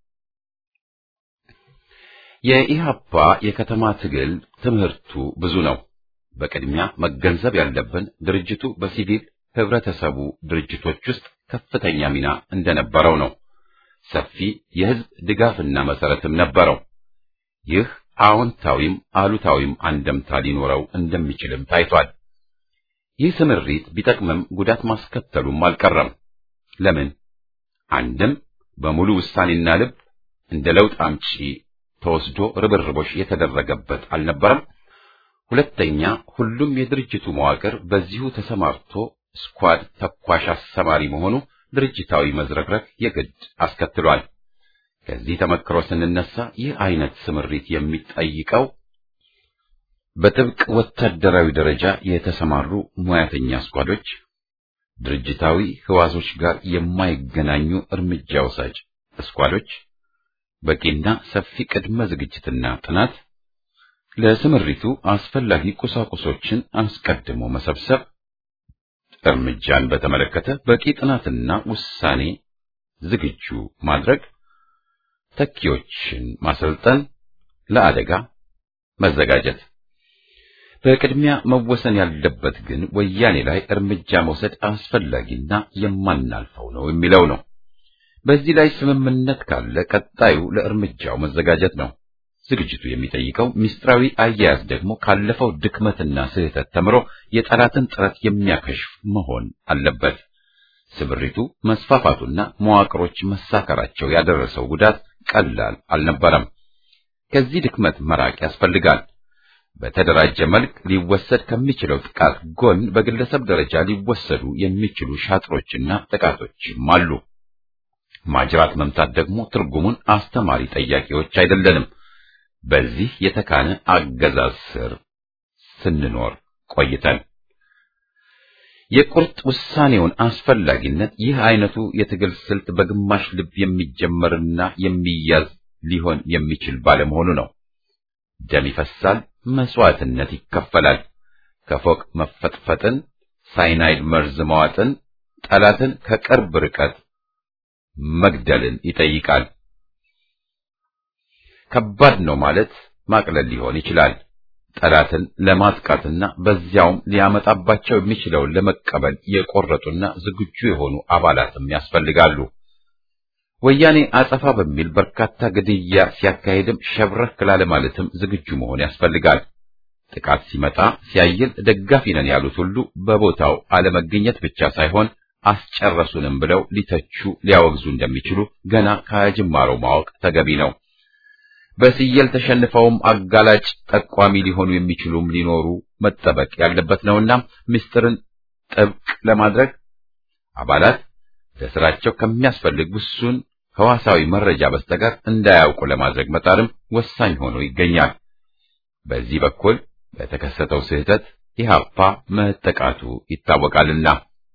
የኢህአፓ የከተማ ትግል ትምህርቱ ብዙ ነው። በቅድሚያ መገንዘብ ያለብን ድርጅቱ በሲቪል ህብረተሰቡ ድርጅቶች ውስጥ ከፍተኛ ሚና እንደነበረው ነው። ሰፊ የህዝብ ድጋፍና መሰረትም ነበረው። ይህ አዎንታዊም አሉታዊም አንደምታ ሊኖረው እንደሚችልም ታይቷል። ይህ ስምሪት ቢጠቅምም ጉዳት ማስከተሉም አልቀረም። ለምን? አንድም በሙሉ ውሳኔና ልብ እንደ ለውጥ አምጪ ተወስዶ ርብርቦች የተደረገበት አልነበረም። ሁለተኛ ሁሉም የድርጅቱ መዋቅር በዚሁ ተሰማርቶ ስኳድ ተኳሽ አሰማሪ መሆኑ ድርጅታዊ መዝረክረክ የግድ አስከትሏል። ከዚህ ተመክሮ ስንነሳ ይህ አይነት ስምሪት የሚጠይቀው በጥብቅ ወታደራዊ ደረጃ የተሰማሩ ሙያተኛ ስኳዶች፣ ድርጅታዊ ህዋሶች ጋር የማይገናኙ እርምጃ ወሳጅ ስኳዶች፣ በቂና ሰፊ ቅድመ ዝግጅትና ጥናት፣ ለስምሪቱ አስፈላጊ ቁሳቁሶችን አስቀድሞ መሰብሰብ፣ እርምጃን በተመለከተ በቂ ጥናትና ውሳኔ ዝግጁ ማድረግ፣ ተኪዎችን ማሰልጠን፣ ለአደጋ መዘጋጀት። በቅድሚያ መወሰን ያለበት ግን ወያኔ ላይ እርምጃ መውሰድ አስፈላጊና የማናልፈው ነው የሚለው ነው። በዚህ ላይ ስምምነት ካለ ቀጣዩ ለእርምጃው መዘጋጀት ነው። ዝግጅቱ የሚጠይቀው ሚስጥራዊ አያያዝ ደግሞ ካለፈው ድክመትና ስህተት ተምሮ የጠላትን ጥረት የሚያከሽፍ መሆን አለበት። ስምሪቱ መስፋፋቱና መዋቅሮች መሳከራቸው ያደረሰው ጉዳት ቀላል አልነበረም። ከዚህ ድክመት መራቅ ያስፈልጋል። በተደራጀ መልክ ሊወሰድ ከሚችለው ጥቃት ጎን በግለሰብ ደረጃ ሊወሰዱ የሚችሉ ሻጥሮችና ጥቃቶችም አሉ። ማጅራት መምታት ደግሞ ትርጉሙን አስተማሪ ጠያቂዎች አይደለንም። በዚህ የተካነ አገዛዝ ስር ስንኖር ቆይተን የቁርጥ ውሳኔውን አስፈላጊነት ይህ አይነቱ የትግል ስልት በግማሽ ልብ የሚጀመርና የሚያዝ ሊሆን የሚችል ባለመሆኑ ነው። ደም ይፈሳል፣ መስዋዕትነት ይከፈላል። ከፎቅ መፈጥፈጥን፣ ሳይናይድ መርዝ መዋጥን፣ ጠላትን ከቅርብ ርቀት መግደልን ይጠይቃል። ከባድ ነው ማለት ማቅለል ሊሆን ይችላል። ጠላትን ለማጥቃትና በዚያውም ሊያመጣባቸው የሚችለውን ለመቀበል የቆረጡና ዝግጁ የሆኑ አባላትም ያስፈልጋሉ። ወያኔ አጸፋ በሚል በርካታ ግድያ ሲያካሄድም ሸብረክ ላለ ማለትም ዝግጁ መሆን ያስፈልጋል። ጥቃት ሲመጣ ሲያይል ደጋፊ ነን ያሉት ሁሉ በቦታው አለመገኘት ብቻ ሳይሆን አስጨረሱንም ብለው ሊተቹ ሊያወግዙ እንደሚችሉ ገና ከጅማሮው ማወቅ ተገቢ ነው። በስየል ተሸንፈውም አጋላጭ ጠቋሚ ሊሆኑ የሚችሉም ሊኖሩ መጠበቅ ያለበት ነውና ምስጢርን ጥብቅ ለማድረግ አባላት ለስራቸው ከሚያስፈልግ ውሱን ህዋሳዊ መረጃ በስተቀር እንዳያውቁ ለማድረግ መጣርም ወሳኝ ሆኖ ይገኛል። በዚህ በኩል በተከሰተው ስህተት ኢህአፓ መጠቃቱ ይታወቃልና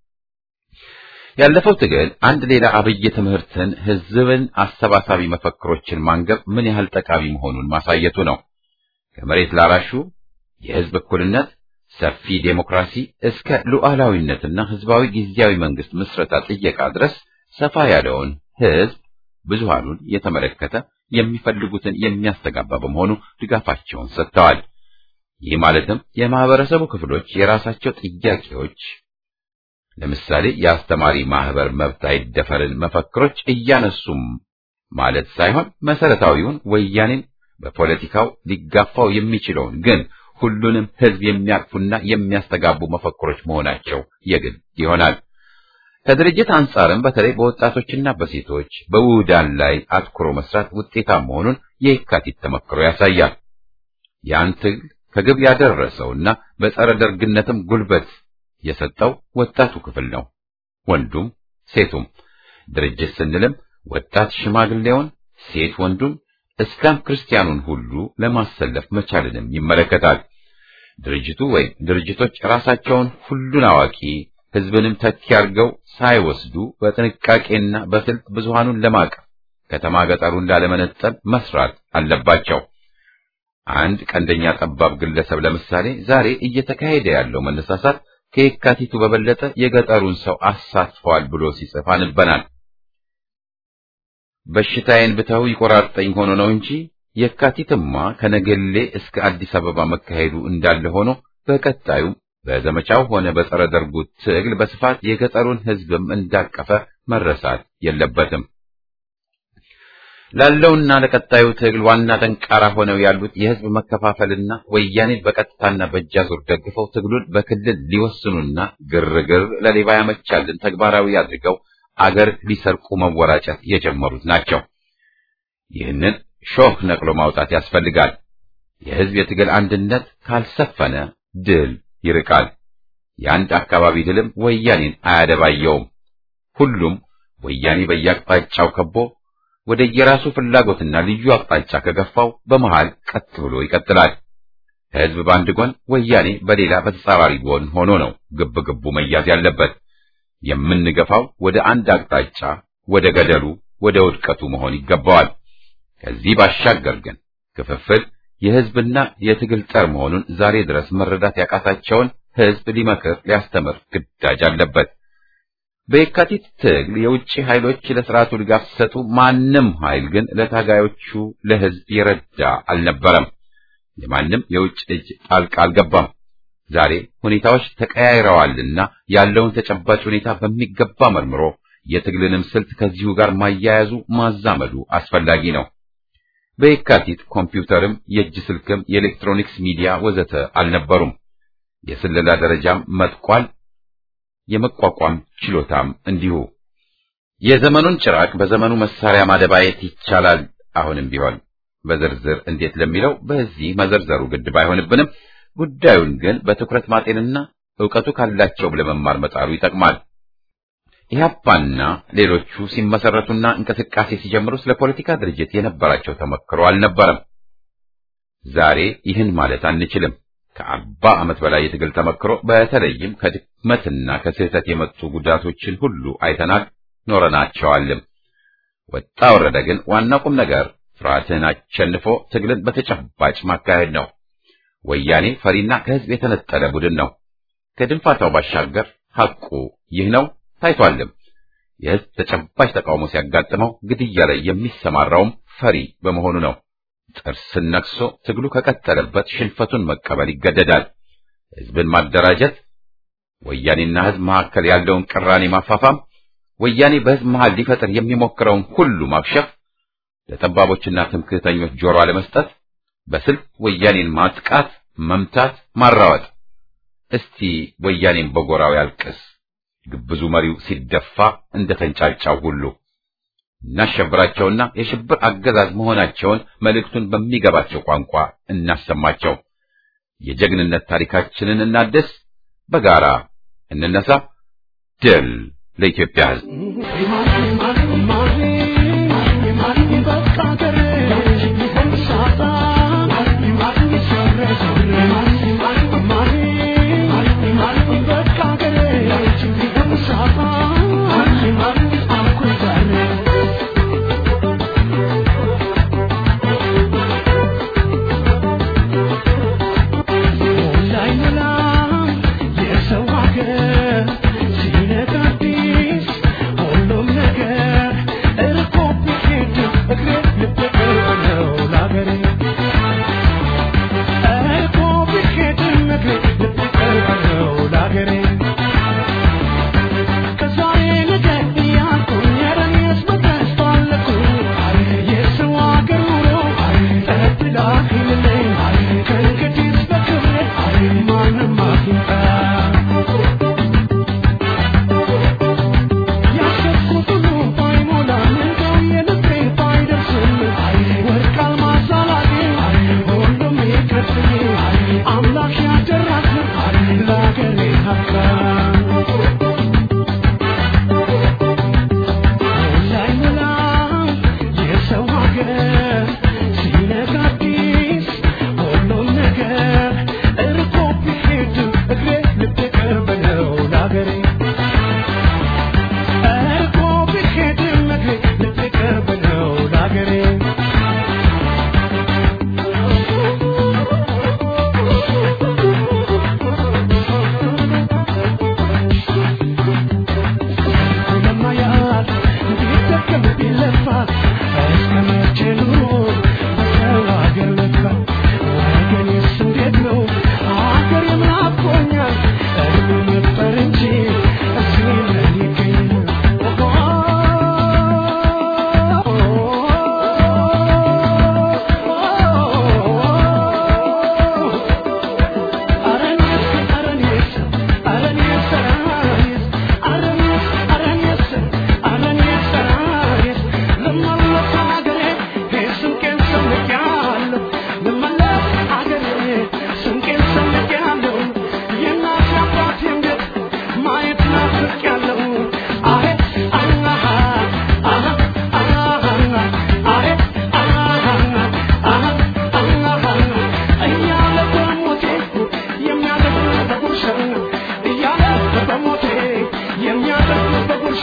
ያለፈው ትግል አንድ ሌላ አብይ ትምህርትን ህዝብን አሰባሳቢ መፈክሮችን ማንገብ ምን ያህል ጠቃሚ መሆኑን ማሳየቱ ነው። ከመሬት ላራሹ የህዝብ እኩልነት፣ ሰፊ ዴሞክራሲ እስከ ሉዓላዊነትና ህዝባዊ ጊዜያዊ መንግስት ምስረታ ጥየቃ ድረስ ሰፋ ያለውን ህዝብ ብዙሃኑን የተመለከተ የሚፈልጉትን የሚያስተጋባ በመሆኑ ድጋፋቸውን ሰጥተዋል። ይህ ማለትም የማህበረሰቡ ክፍሎች የራሳቸው ጥያቄዎች ለምሳሌ የአስተማሪ ማህበር መብት አይደፈርን መፈክሮች እያነሱም ማለት ሳይሆን መሰረታዊውን ወያኔን በፖለቲካው ሊጋፋው የሚችለውን ግን ሁሉንም ህዝብ የሚያቅፉና የሚያስተጋቡ መፈክሮች መሆናቸው የግድ ይሆናል። ከድርጅት አንጻርም በተለይ በወጣቶችና በሴቶች በውህዳን ላይ አትኩሮ መስራት ውጤታማ መሆኑን የካቲት ተመክሮ ያሳያል። ያን ትግል ከግብ ያደረሰውና በጸረ ደርግነትም ጉልበት የሰጠው ወጣቱ ክፍል ነው። ወንዱም ሴቱም። ድርጅት ስንልም ወጣት ሽማግሌውን፣ ሴት ወንዱን፣ እስላም ክርስቲያኑን ሁሉ ለማሰለፍ መቻልንም ይመለከታል። ድርጅቱ ወይም ድርጅቶች ራሳቸውን ሁሉን አዋቂ ህዝብንም ተኪ አድርገው ሳይወስዱ በጥንቃቄና በስልት ብዙሃኑን ለማቀፍ ከተማ ገጠሩን ላለመነጠል መስራት አለባቸው። አንድ ቀንደኛ ጠባብ ግለሰብ ለምሳሌ ዛሬ እየተካሄደ ያለው መነሳሳት ከየካቲቱ በበለጠ የገጠሩን ሰው አሳትፈዋል ብሎ ሲጽፍ አንበናል። በሽታዬን ብተው ይቆራርጠኝ ሆኖ ነው እንጂ የካቲትማ ከነገሌ እስከ አዲስ አበባ መካሄዱ እንዳለ ሆኖ በቀጣዩ በዘመቻው ሆነ በጸረ ደርጉ ትግል በስፋት የገጠሩን ህዝብም እንዳቀፈ መረሳት የለበትም። ላለውና ለቀጣዩ ትግል ዋና ደንቃራ ሆነው ያሉት የህዝብ መከፋፈልና ወያኔን በቀጥታና በእጃዙር ደግፈው ትግሉን በክልል ሊወስኑና ግርግር ለሌባ ያመቻልን ተግባራዊ አድርገው አገር ሊሰርቁ መወራጨት የጀመሩት ናቸው። ይህንን ሾህ ነቅሎ ማውጣት ያስፈልጋል። የህዝብ የትግል አንድነት ካልሰፈነ ድል ይርቃል። የአንድ አካባቢ ድልም ወያኔን አያደባየውም። ሁሉም ወያኔ በየአቅጣጫው ከቦ ወደ የራሱ ፍላጎትና ልዩ አቅጣጫ ከገፋው በመሃል ቀጥ ብሎ ይቀጥላል። ህዝብ በአንድ ጎን፣ ወያኔ በሌላ በተጻራሪ ጎን ሆኖ ነው ግብ ግቡ መያዝ ያለበት። የምንገፋው ወደ አንድ አቅጣጫ፣ ወደ ገደሉ፣ ወደ ውድቀቱ መሆን ይገባዋል። ከዚህ ባሻገር ግን ክፍፍል የህዝብና የትግል ጠር መሆኑን ዛሬ ድረስ መረዳት ያቃታቸውን ህዝብ ሊመክር ሊያስተምር ግዳጅ አለበት። በየካቲት ትግል የውጭ ኃይሎች ለስርዓቱ ድጋፍ ሲሰጡ፣ ማንም ኃይል ግን ለታጋዮቹ ለህዝብ የረዳ አልነበረም። የማንም የውጭ እጅ ጣልቃ አልገባም። ዛሬ ሁኔታዎች ተቀያይረዋልና ያለውን ተጨባጭ ሁኔታ በሚገባ መርምሮ የትግልንም ስልት ከዚሁ ጋር ማያያዙ ማዛመዱ አስፈላጊ ነው። በየካቲት ኮምፒውተርም የእጅ ስልክም የኤሌክትሮኒክስ ሚዲያ ወዘተ አልነበሩም። የስለላ ደረጃም መጥቋል። የመቋቋም ችሎታም እንዲሁ። የዘመኑን ጭራቅ በዘመኑ መሳሪያ ማደባየት ይቻላል። አሁንም ቢሆን በዝርዝር እንዴት ለሚለው በዚህ መዘርዘሩ ግድ ባይሆንብንም ጉዳዩን ግን በትኩረት ማጤንና ዕውቀቱ ካላቸው ለመማር መጣሩ ይጠቅማል። ኢህአፓና ሌሎቹ ሲመሰረቱና እንቅስቃሴ ሲጀምሩ ስለ ፖለቲካ ድርጅት የነበራቸው ተመክሮ አልነበረም። ዛሬ ይህን ማለት አንችልም። ከአርባ ዓመት በላይ የትግል ተመክሮ በተለይም ከድክመትና ከስህተት የመጡ ጉዳቶችን ሁሉ አይተናል፣ ኖረናቸዋልም። ወጣ ወረደ ግን ዋናው ቁም ነገር ፍርሃትን አሸንፎ ትግልን በተጨባጭ ማካሄድ ነው። ወያኔ ፈሪና ከህዝብ የተነጠለ ቡድን ነው። ከድንፋታው ባሻገር ሐቁ ይህ ነው ታይቷልም። የህዝብ ተጨባጭ ተቃውሞ ሲያጋጥመው ግድያ ላይ የሚሰማራውም ፈሪ በመሆኑ ነው። ጥርስን ነክሶ ትግሉ ከቀጠለበት ሽንፈቱን መቀበል ይገደዳል። ህዝብን ማደራጀት፣ ወያኔና ህዝብ መካከል ያለውን ቅራኔ ማፋፋም፣ ወያኔ በህዝብ መሃል ሊፈጥር የሚሞክረውን ሁሉ ማክሸፍ፣ ለጠባቦችና ትምክህተኞች ጆሮ አለመስጠት፣ በስልት ወያኔን ማጥቃት፣ መምታት፣ ማራወጥ። እስቲ ወያኔን በጎራው ያልቅስ ግብዙ መሪው ሲደፋ እንደ ተንጫጫው ሁሉ እናሸብራቸውና የሽብር አገዛዝ መሆናቸውን መልእክቱን በሚገባቸው ቋንቋ እናሰማቸው። የጀግንነት ታሪካችንን እናድስ፣ በጋራ እንነሳ። ድል ለኢትዮጵያ ሕዝብ! ሁሉም ነገር እርቆ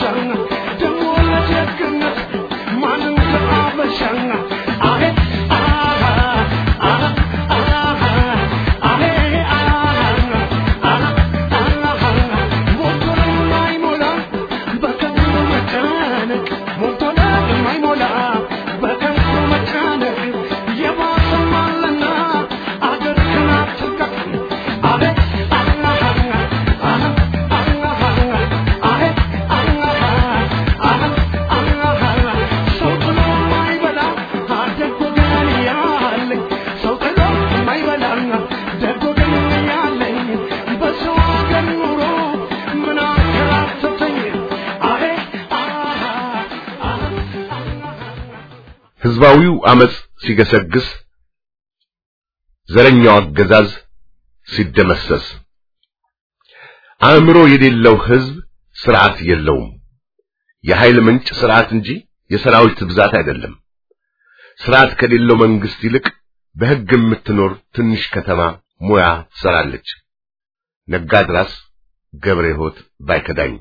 ደግሞ ለጀግነት ማንም ከአበሻና አሄ አሃ አሃ አሃ አሄ አሃ አሃ ሞቶን የማይሞላ በከንቱ መጨነቅ ሞቶን የማይሞላ በከንቱ መጨነቅ የባሰም አለና አገር ክናትቀቅ አሄ አሃ አሃ አሄ አሃ ሰው ጥሎ የማይበላ ደግ ወገን ያለኝ ሰው ጥሎ የማይበላ ደግ ወገን ያለኝ በሰው አገር ኑሮ ምን አከራተተኝ አሄ ህዝባዊው አመጽ ሲገሰግስ ዘረኛው አገዛዝ ሲደመሰስ አእምሮ የሌለው ህዝብ ስርዓት የለውም። የኃይል ምንጭ ስርዓት እንጂ የሰራዊት ብዛት አይደለም። ስርዓት ከሌለው መንግስት ይልቅ በህግ የምትኖር ትንሽ ከተማ ሙያ ትሰራለች። ነጋድራስ ገብረ ሕይወት ባይከዳኝ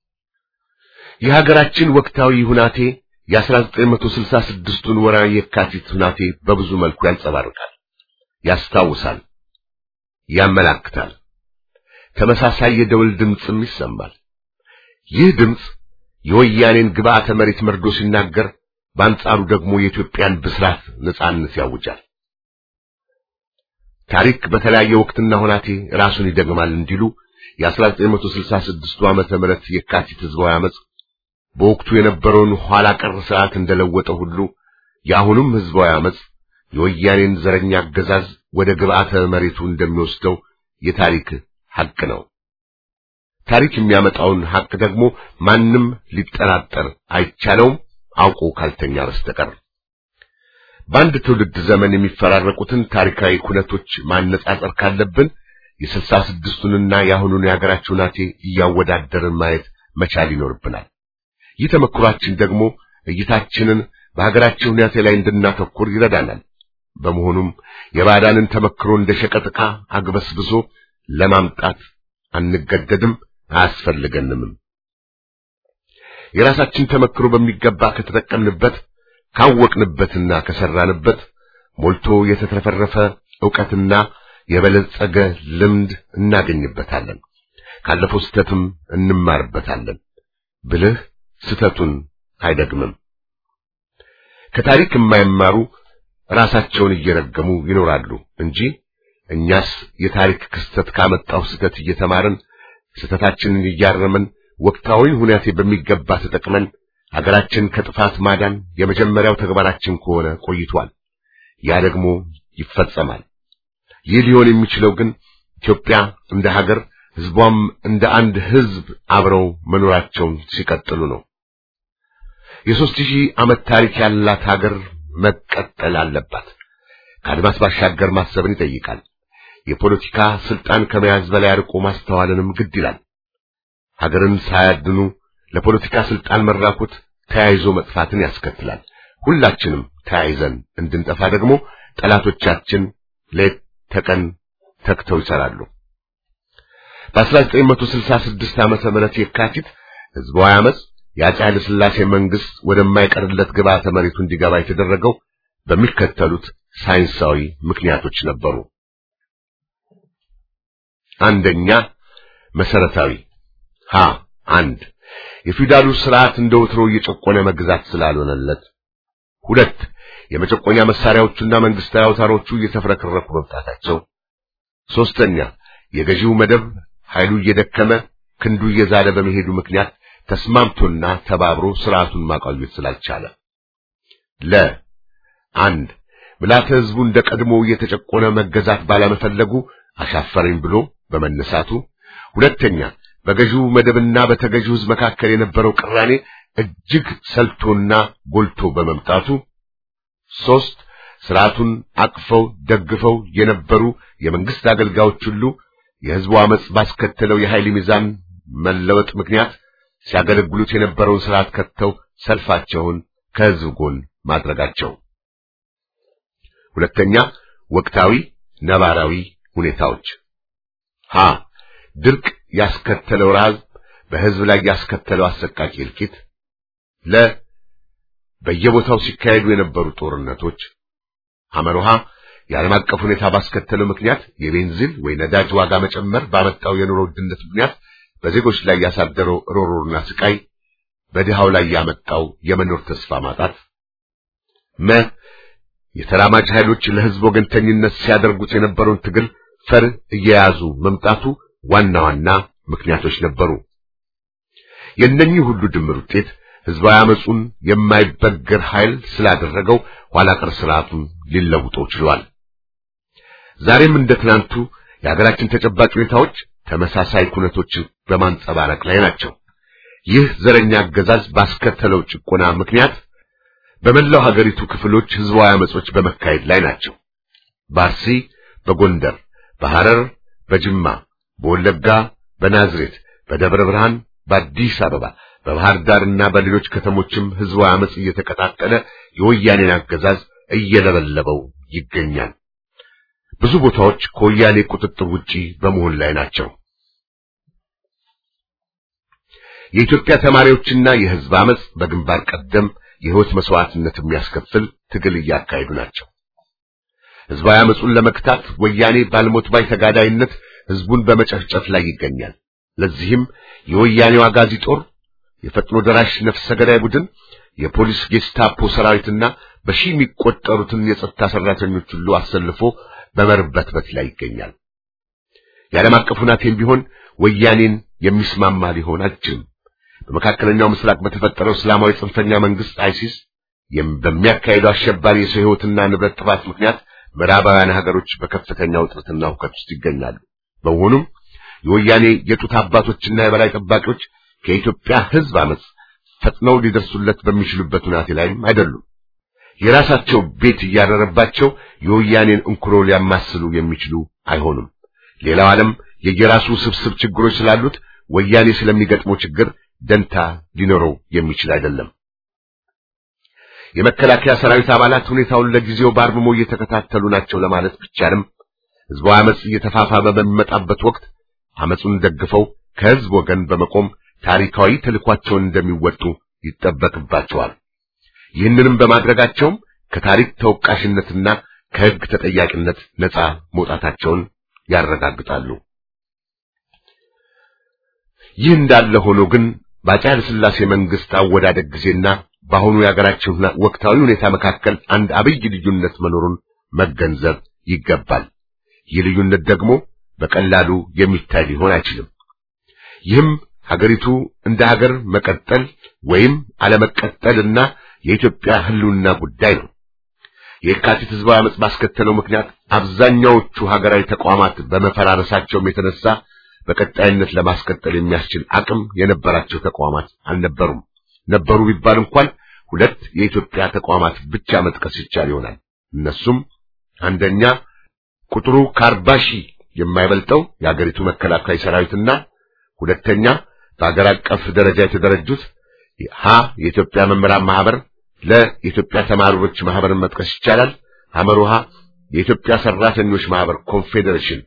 የሀገራችን ወቅታዊ ሁናቴ የ1966ቱን ወርሃዊ የካቲት ሁናቴ በብዙ መልኩ ያንጸባርቃል፣ ያስታውሳል፣ ያመላክታል። ተመሳሳይ የደወል ድምፅም ይሰማል። ይህ ድምፅ የወያኔን ግብዓተ መሬት መርዶ ሲናገር፣ በአንጻሩ ደግሞ የኢትዮጵያን ብስራት ነጻነት ያውጃል። ታሪክ በተለያየ ወቅትና ሁናቴ ራሱን ይደግማል እንዲሉ የ1966 ዓመተ ምህረት የካቲት ህዝባዊ አመጽ በወቅቱ የነበረውን ኋላ ቀር ስርዓት እንደለወጠ ሁሉ የአሁኑም ህዝባዊ አመጽ የወያኔን ዘረኛ አገዛዝ ወደ ግብዓተ መሬቱ እንደሚወስደው የታሪክ ሐቅ ነው። ታሪክ የሚያመጣውን ሐቅ ደግሞ ማንም ሊጠራጠር አይቻለውም አውቆ ካልተኛ በስተቀር። በአንድ ትውልድ ዘመን የሚፈራረቁትን ታሪካዊ ኩነቶች ማነጻጸር ካለብን የስልሳ ስድስቱንና የአሁኑን የሀገራችን ሁናቴ እያወዳደርን ማየት መቻል ይኖርብናል። ይህ ተመክሯችን ደግሞ እይታችንን በሀገራችን ሁኔታ ላይ እንድናተኩር ይረዳናል። በመሆኑም የባዕዳንን ተመክሮ እንደ ሸቀጥ ዕቃ አግበስብሶ ለማምጣት አንገደድም፣ አያስፈልገንምም። የራሳችን ተመክሮ በሚገባ ከተጠቀምንበት ካወቅንበትና ከሰራንበት ሞልቶ የተትረፈረፈ ዕውቀትና የበለጸገ ልምድ እናገኝበታለን። ካለፈው ስህተትም እንማርበታለን። ብልህ ስህተቱን አይደግምም። ከታሪክ የማይማሩ ራሳቸውን እየረገሙ ይኖራሉ እንጂ እኛስ የታሪክ ክስተት ካመጣው ስህተት እየተማርን ስህተታችንን እያረምን ወቅታዊ ሁኔታ በሚገባ ተጠቅመን ሀገራችን ከጥፋት ማዳን የመጀመሪያው ተግባራችን ከሆነ ቆይቷል። ያ ደግሞ ይፈጸማል። ይህ ሊሆን የሚችለው ግን ኢትዮጵያ እንደ ሀገር ህዝቧም እንደ አንድ ህዝብ አብረው መኖራቸውን ሲቀጥሉ ነው። የሦስት ሺህ ዓመት ታሪክ ያላት ሀገር መቀጠል አለባት። ከአድማስ ባሻገር ማሰብን ይጠይቃል። የፖለቲካ ስልጣን ከመያዝ በላይ አርቆ ማስተዋልንም ግድ ይላል። ሀገርን ሳያድኑ ለፖለቲካ ስልጣን መራኮት ተያይዞ መጥፋትን ያስከትላል። ሁላችንም ተያይዘን እንድንጠፋ ደግሞ ጠላቶቻችን ሌት ተቀን ተግተው ይሰራሉ። በ1966 ዓመተ ምህረት የካቲት ህዝባዊ አመጽ የአፄ ኃይለ ሥላሴ መንግስት ወደማይቀርለት ግብዓተ መሬቱ እንዲገባ የተደረገው በሚከተሉት ሳይንሳዊ ምክንያቶች ነበሩ። አንደኛ መሰረታዊ ሀ አንድ የፊውዳሉ ስርዓት እንደ ወትሮ እየጨቆነ መግዛት ስላልሆነለት፣ ሁለት የመጨቆኛ መሳሪያዎቹና መንግስታዊ አውታሮቹ እየተፍረከረኩ መምጣታቸው፣ ሶስተኛ የገዢው መደብ ኃይሉ እየደከመ ክንዱ እየዛለ በመሄዱ ምክንያት ተስማምቶና ተባብሮ ስርዓቱን ማቆየት ስላልቻለ፣ ለ አንድ ምልዓተ ህዝቡ እንደ ቀድሞ እየተጨቆነ መገዛት ባለመፈለጉ አሻፈረኝ ብሎ በመነሳቱ፣ ሁለተኛ በገዢው መደብና በተገዢው ህዝብ መካከል የነበረው ቅራኔ እጅግ ሰልቶና ጎልቶ በመምጣቱ፣ ሶስት ስርዓቱን አቅፈው ደግፈው የነበሩ የመንግስት አገልጋዮች ሁሉ የህዝቡ አመጽ ባስከተለው የኃይል ሚዛን መለወጥ ምክንያት ሲያገለግሉት የነበረውን ስርዓት ከተው ሰልፋቸውን ከህዝብ ጎን ማድረጋቸው። ሁለተኛ ወቅታዊ ነባራዊ ሁኔታዎች ሀ ድርቅ ያስከተለው ረሃብ በሕዝብ ላይ ያስከተለው አሰቃቂ እልቂት፣ ለ በየቦታው ሲካሄዱ የነበሩ ጦርነቶች፣ ሐመርሃ የዓለም አቀፍ ሁኔታ ባስከተለው ምክንያት የቤንዚን ወይ ነዳጅ ዋጋ መጨመር ባመጣው የኑሮ ውድነት ምክንያት በዜጎች ላይ ያሳደረው ሮሮና ስቃይ፣ በድሃው ላይ ያመጣው የመኖር ተስፋ ማጣት፣ መ የተራማጅ ኃይሎች ለሕዝብ ወገንተኝነት ሲያደርጉት የነበረውን ትግል ፈር እየያዙ መምጣቱ ዋና ዋና ምክንያቶች ነበሩ። የእነኚህ ሁሉ ድምር ውጤት ሕዝባዊ አመጹን የማይበገር ኃይል ስላደረገው ኋላ ቀር ስርዓቱን ሊለውጠው ችሏል። ዛሬም እንደ ትናንቱ የሀገራችን ተጨባጭ ሁኔታዎች ተመሳሳይ ኩነቶችን በማንጸባረቅ ላይ ናቸው። ይህ ዘረኛ አገዛዝ ባስከተለው ጭቆና ምክንያት በመላው ሀገሪቱ ክፍሎች ሕዝባዊ አመጾች በመካሄድ ላይ ናቸው። በአርሲ፣ በጎንደር፣ በሐረር፣ በጅማ፣ በወለጋ፣ በናዝሬት፣ በደብረ ብርሃን፣ በአዲስ አበባ፣ በባህር ዳርና በሌሎች ከተሞችም ሕዝባዊ አመጽ እየተቀጣጠለ የወያኔን አገዛዝ እየለበለበው ይገኛል። ብዙ ቦታዎች ከወያኔ ቁጥጥር ውጪ በመሆን ላይ ናቸው። የኢትዮጵያ ተማሪዎችና የሕዝብ አመጽ በግንባር ቀደም የሕይወት መስዋዕትነት የሚያስከፍል ትግል እያካሄዱ ናቸው። ሕዝባዊ አመጹን ለመክታት ወያኔ ባልሞት ባይ ተጋዳይነት ሕዝቡን በመጨፍጨፍ ላይ ይገኛል። ለዚህም የወያኔው አጋዚ ጦር፣ የፈጥኖ ደራሽ ነፍሰ ገዳይ ቡድን፣ የፖሊስ ጌስታፖ ሰራዊትና በሺህ የሚቆጠሩትን የጸጥታ ሰራተኞች ሁሉ አሰልፎ በመርበትበት ላይ ይገኛል። የዓለም አቀፍ ሁናቴም ቢሆን ወያኔን የሚስማማ ሊሆን አይችልም። በመካከለኛው ምስራቅ በተፈጠረው እስላማዊ ጽንፈኛ መንግስት አይሲስ በሚያካሄደው አሸባሪ የሰው ሕይወትና ንብረት ጥፋት ምክንያት ምዕራባውያን ሀገሮች በከፍተኛ ውጥረትና ሁከት ውስጥ ይገኛሉ። በመሆኑም የወያኔ የጡት አባቶችና የበላይ ጠባቂዎች ከኢትዮጵያ ሕዝብ አመጽ ፈጥነው ሊደርሱለት በሚችሉበት ሁናቴ ላይም አይደሉም። የራሳቸው ቤት እያረረባቸው የወያኔን እንኩሮ ሊያማስሉ የሚችሉ አይሆኑም። ሌላው ዓለም የየራሱ ስብስብ ችግሮች ስላሉት ወያኔ ስለሚገጥመው ችግር ደንታ ሊኖረው የሚችል አይደለም። የመከላከያ ሰራዊት አባላት ሁኔታውን ለጊዜው በአርምሞ እየተከታተሉ ናቸው ለማለት ቢቻልም ሕዝባዊ አመጽ እየተፋፋመ በሚመጣበት ወቅት አመጹን ደግፈው ከሕዝብ ወገን በመቆም ታሪካዊ ተልኳቸውን እንደሚወጡ ይጠበቅባቸዋል። ይህንንም በማድረጋቸውም ከታሪክ ተወቃሽነትና ከሕግ ተጠያቂነት ነፃ መውጣታቸውን ያረጋግጣሉ። ይህ እንዳለ ሆኖ ግን በአፄ ኃይለ ሥላሴ መንግስት አወዳደቅ ጊዜና በአሁኑ የሀገራችን ወቅታዊ ሁኔታ መካከል አንድ አብይ ልዩነት መኖሩን መገንዘብ ይገባል። ይህ ልዩነት ደግሞ በቀላሉ የሚታይ ሊሆን አይችልም። ይህም ሀገሪቱ እንደ ሀገር መቀጠል ወይም አለመቀጠልና የኢትዮጵያ ሕልውና ጉዳይ ነው። የካቲት ህዝባዊ አመጽ ባስከተለው ምክንያት አብዛኛዎቹ ሀገራዊ ተቋማት በመፈራረሳቸውም የተነሳ በቀጣይነት ለማስቀጠል የሚያስችል አቅም የነበራቸው ተቋማት አልነበሩም። ነበሩ ቢባል እንኳን ሁለት የኢትዮጵያ ተቋማት ብቻ መጥቀስ ይቻል ይሆናል። እነሱም አንደኛ ቁጥሩ ከአርባ ሺህ የማይበልጠው የአገሪቱ መከላከያ ሰራዊትና ሁለተኛ በአገር አቀፍ ደረጃ የተደረጁት ሀ የኢትዮጵያ መምህራን ማህበር፣ ለ የኢትዮጵያ ተማሪዎች ማህበርን መጥቀስ ይቻላል። ሐመሩሃ የኢትዮጵያ ሰራተኞች ማህበር ኮንፌዴሬሽን።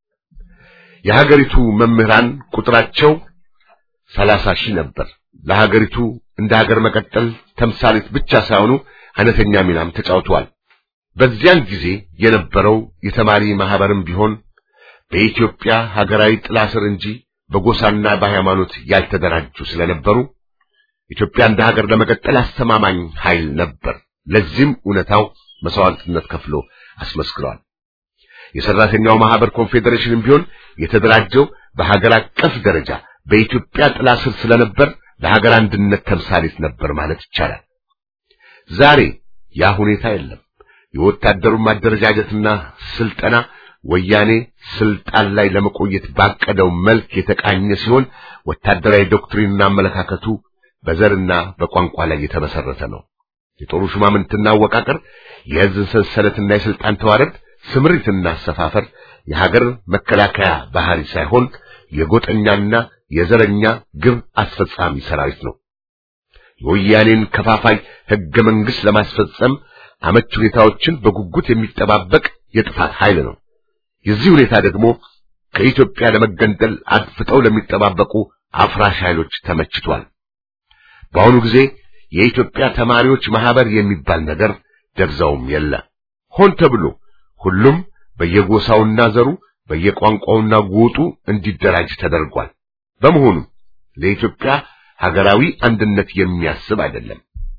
የሀገሪቱ መምህራን ቁጥራቸው ሰላሳ ሺህ ነበር። ለሀገሪቱ እንደ ሀገር መቀጠል ተምሳሌት ብቻ ሳይሆኑ አይነተኛ ሚናም ተጫውተዋል። በዚያን ጊዜ የነበረው የተማሪ ማህበርም ቢሆን በኢትዮጵያ ሀገራዊ ጥላ ስር እንጂ በጎሳና በሃይማኖት ያልተደራጁ ስለነበሩ ኢትዮጵያ እንደ ሀገር ለመቀጠል አስተማማኝ ኃይል ነበር። ለዚህም እውነታው መስዋዕትነት ከፍሎ አስመስክረዋል። የሰራተኛው ማህበር ኮንፌዴሬሽንም ቢሆን የተደራጀው በሀገር አቀፍ ደረጃ በኢትዮጵያ ጥላ ስር ስለነበር ለሀገር አንድነት ተምሳሌት ነበር ማለት ይቻላል። ዛሬ ያ ሁኔታ የለም። የወታደሩ ማደረጃጀትና ስልጠና ወያኔ ስልጣን ላይ ለመቆየት ባቀደው መልክ የተቃኘ ሲሆን ወታደራዊ ዶክትሪንና አመለካከቱ በዘርና በቋንቋ ላይ የተመሰረተ ነው። የጦሩ ሹማምንትና አወቃቀር፣ የሕዝብ ሰንሰለትና የስልጣን ተዋረድ፣ ስምሪትና አሰፋፈር የሀገር መከላከያ ባህሪ ሳይሆን የጎጠኛና የዘረኛ ግብ አስፈጻሚ ሰራዊት ነው። የወያኔን ከፋፋይ ሕገ መንግሥት ለማስፈጸም አመች ሁኔታዎችን በጉጉት የሚጠባበቅ የጥፋት ኃይል ነው። የዚህ ሁኔታ ደግሞ ከኢትዮጵያ ለመገንጠል አድፍጠው ለሚጠባበቁ አፍራሽ ኃይሎች ተመችቷል። በአሁኑ ጊዜ የኢትዮጵያ ተማሪዎች ማህበር የሚባል ነገር ደብዛውም የለ። ሆን ተብሎ ሁሉም በየጎሳውና ዘሩ በየቋንቋውና ጎጡ እንዲደራጅ ተደርጓል። በመሆኑ ለኢትዮጵያ ሀገራዊ አንድነት የሚያስብ አይደለም።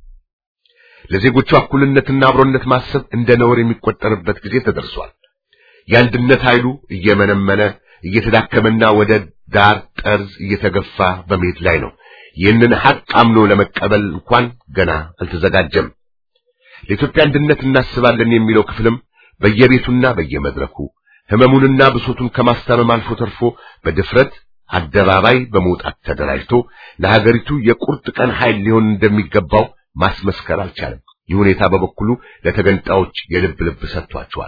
ለዜጎቹ እኩልነትና አብሮነት ማሰብ እንደ ነውር የሚቆጠርበት ጊዜ ተደርሷል። የአንድነት ኃይሉ እየመነመነ እየተዳከመና ወደ ዳር ጠርዝ እየተገፋ በመሄድ ላይ ነው። ይህንን ሐቅ አምኖ ለመቀበል እንኳን ገና አልተዘጋጀም። ለኢትዮጵያ አንድነት እናስባለን የሚለው ክፍልም በየቤቱና በየመድረኩ ህመሙንና ብሶቱን ከማስታመም አልፎ ተርፎ በድፍረት አደባባይ በመውጣት ተደራጅቶ ለሀገሪቱ የቁርጥ ቀን ኃይል ሊሆን እንደሚገባው ማስመስከር አልቻለም። ይህ ሁኔታ በበኩሉ ለተገንጣዮች የልብ ልብ ሰጥቷቸዋል።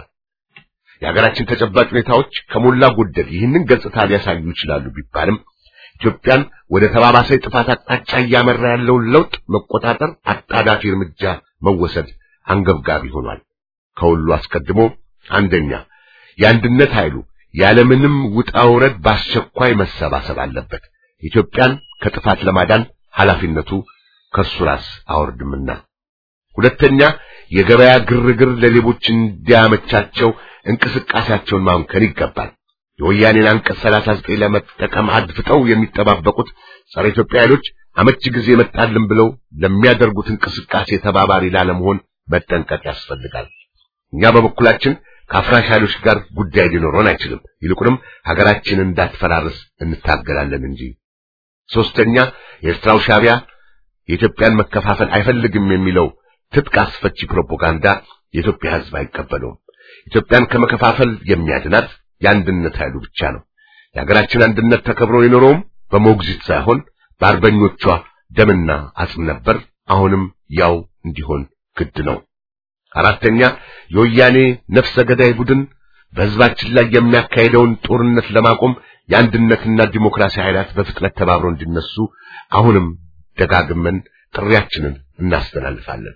የሀገራችን ተጨባጭ ሁኔታዎች ከሞላ ጎደል ይህንን ገጽታ ሊያሳዩ ይችላሉ ቢባልም ኢትዮጵያን ወደ ተባባሰ ጥፋት አቅጣጫ እያመራ ያለውን ለውጥ መቆጣጠር አጣዳፊ እርምጃ መወሰድ አንገብጋቢ ሆኗል። ከሁሉ አስቀድሞ አንደኛ የአንድነት ኃይሉ ያለምንም ውጣ ውረድ በአስቸኳይ መሰባሰብ አለበት። ኢትዮጵያን ከጥፋት ለማዳን ኃላፊነቱ ከእርሱ ራስ አወርድምና። ሁለተኛ የገበያ ግርግር ለሌቦች እንዲያመቻቸው እንቅስቃሴያቸውን ማምከን ይገባል። የወያኔን አንቀጽ 39 ለመጠቀም አድፍጠው የሚጠባበቁት ጸረ ኢትዮጵያ ኃይሎች አመቺ ጊዜ መጣልን ብለው ለሚያደርጉት እንቅስቃሴ ተባባሪ ላለመሆን መጠንቀቅ ያስፈልጋል። እኛ በበኩላችን ከአፍራሽ ኃይሎች ጋር ጉዳይ ሊኖረን አይችልም። ይልቁንም ሀገራችንን እንዳትፈራርስ እንታገላለን እንጂ። ሶስተኛ የኤርትራው ሻዕቢያ የኢትዮጵያን መከፋፈል አይፈልግም የሚለው ትጥቅ አስፈቺ ፕሮፓጋንዳ የኢትዮጵያ ሕዝብ አይቀበለውም። ኢትዮጵያን ከመከፋፈል የሚያድናት የአንድነት ኃይሉ ብቻ ነው። የሀገራችን አንድነት ተከብሮ የኖረውም በሞግዚት ሳይሆን በአርበኞቿ ደምና አጽም ነበር። አሁንም ያው እንዲሆን ግድ ነው። አራተኛ የወያኔ ነፍሰ ገዳይ ቡድን በሕዝባችን ላይ የሚያካሄደውን ጦርነት ለማቆም የአንድነትና ዲሞክራሲ ኃይላት በፍጥነት ተባብረው እንዲነሱ አሁንም ደጋግመን ጥሪያችንን እናስተላልፋለን።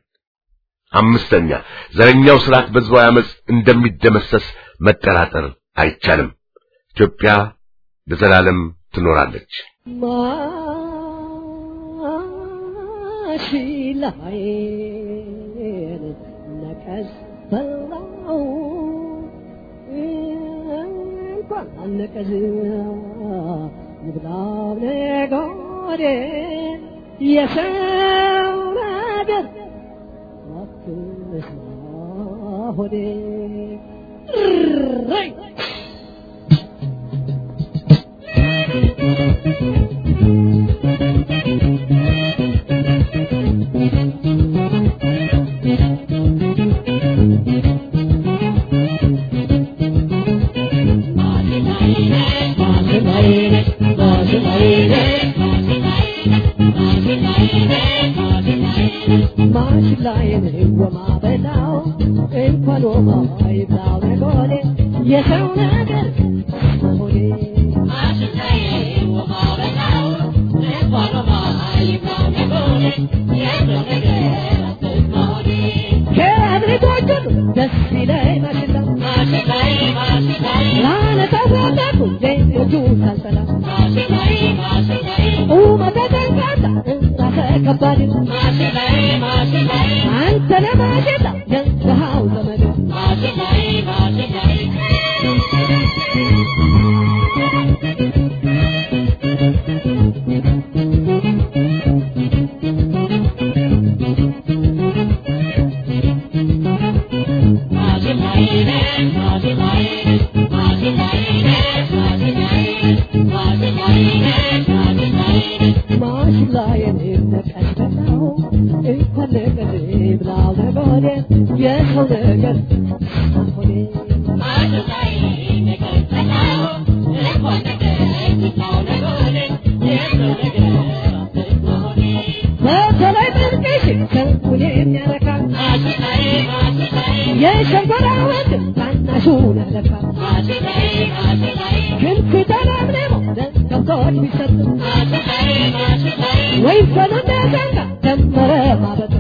አምስተኛ ዘረኛው ስርዓት በሕዝባዊ አመፅ እንደሚደመሰስ መጠራጠር አይቻልም። ኢትዮጵያ ለዘላለም ትኖራለች። ማሽላዬን ነቀዝ በላው እንኳን አልነቀዝ ንብላው ነጎዴ የሰው ነገር አትስማ ሆዴ እረይ ማሽላዬን ወማበላው እንኳን ወማ ይብላው ነጎዴ የሰው ነገር ሆዴ ከአብሪቶቹ ደስ ይለኝ ማሽላ ላነሳው ፈለኩ ዜጎቹ ሳልሰላ ቁመተ ጠንካራ ራሰ ከባድ አንተ ለማሽላ ገንዘሃው ዘመድ ማሽላዬን ነቀዝቀዘው እንኳን ነገር ብላው ነጎዴ የሰው ነገር ሆዴ በተለይ ጥንቅሽ ሰውን የሚያረካ የሸንኮራ ወንድ ታናሹን ያረካ ክንፍ ተለምልሞ ለከብቶች ቢሰጥ ወይም ፈለገ ዘንጋ ደመረ ማበጥ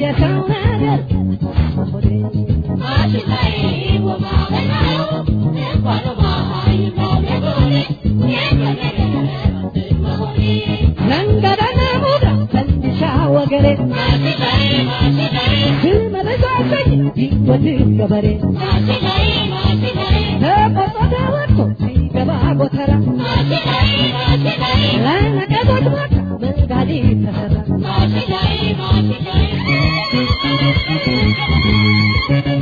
የሰው ነገር ሆዴ መንገደኛ ሙዳ ፈንዲሻ ወገሬ ዝመረጃለኝ ይወድ ገበሬ ተቆጦ ተወጥቶ ሲገባ ጎተራ ለነቀዞች ሞታ መንጋዲ ተሰራ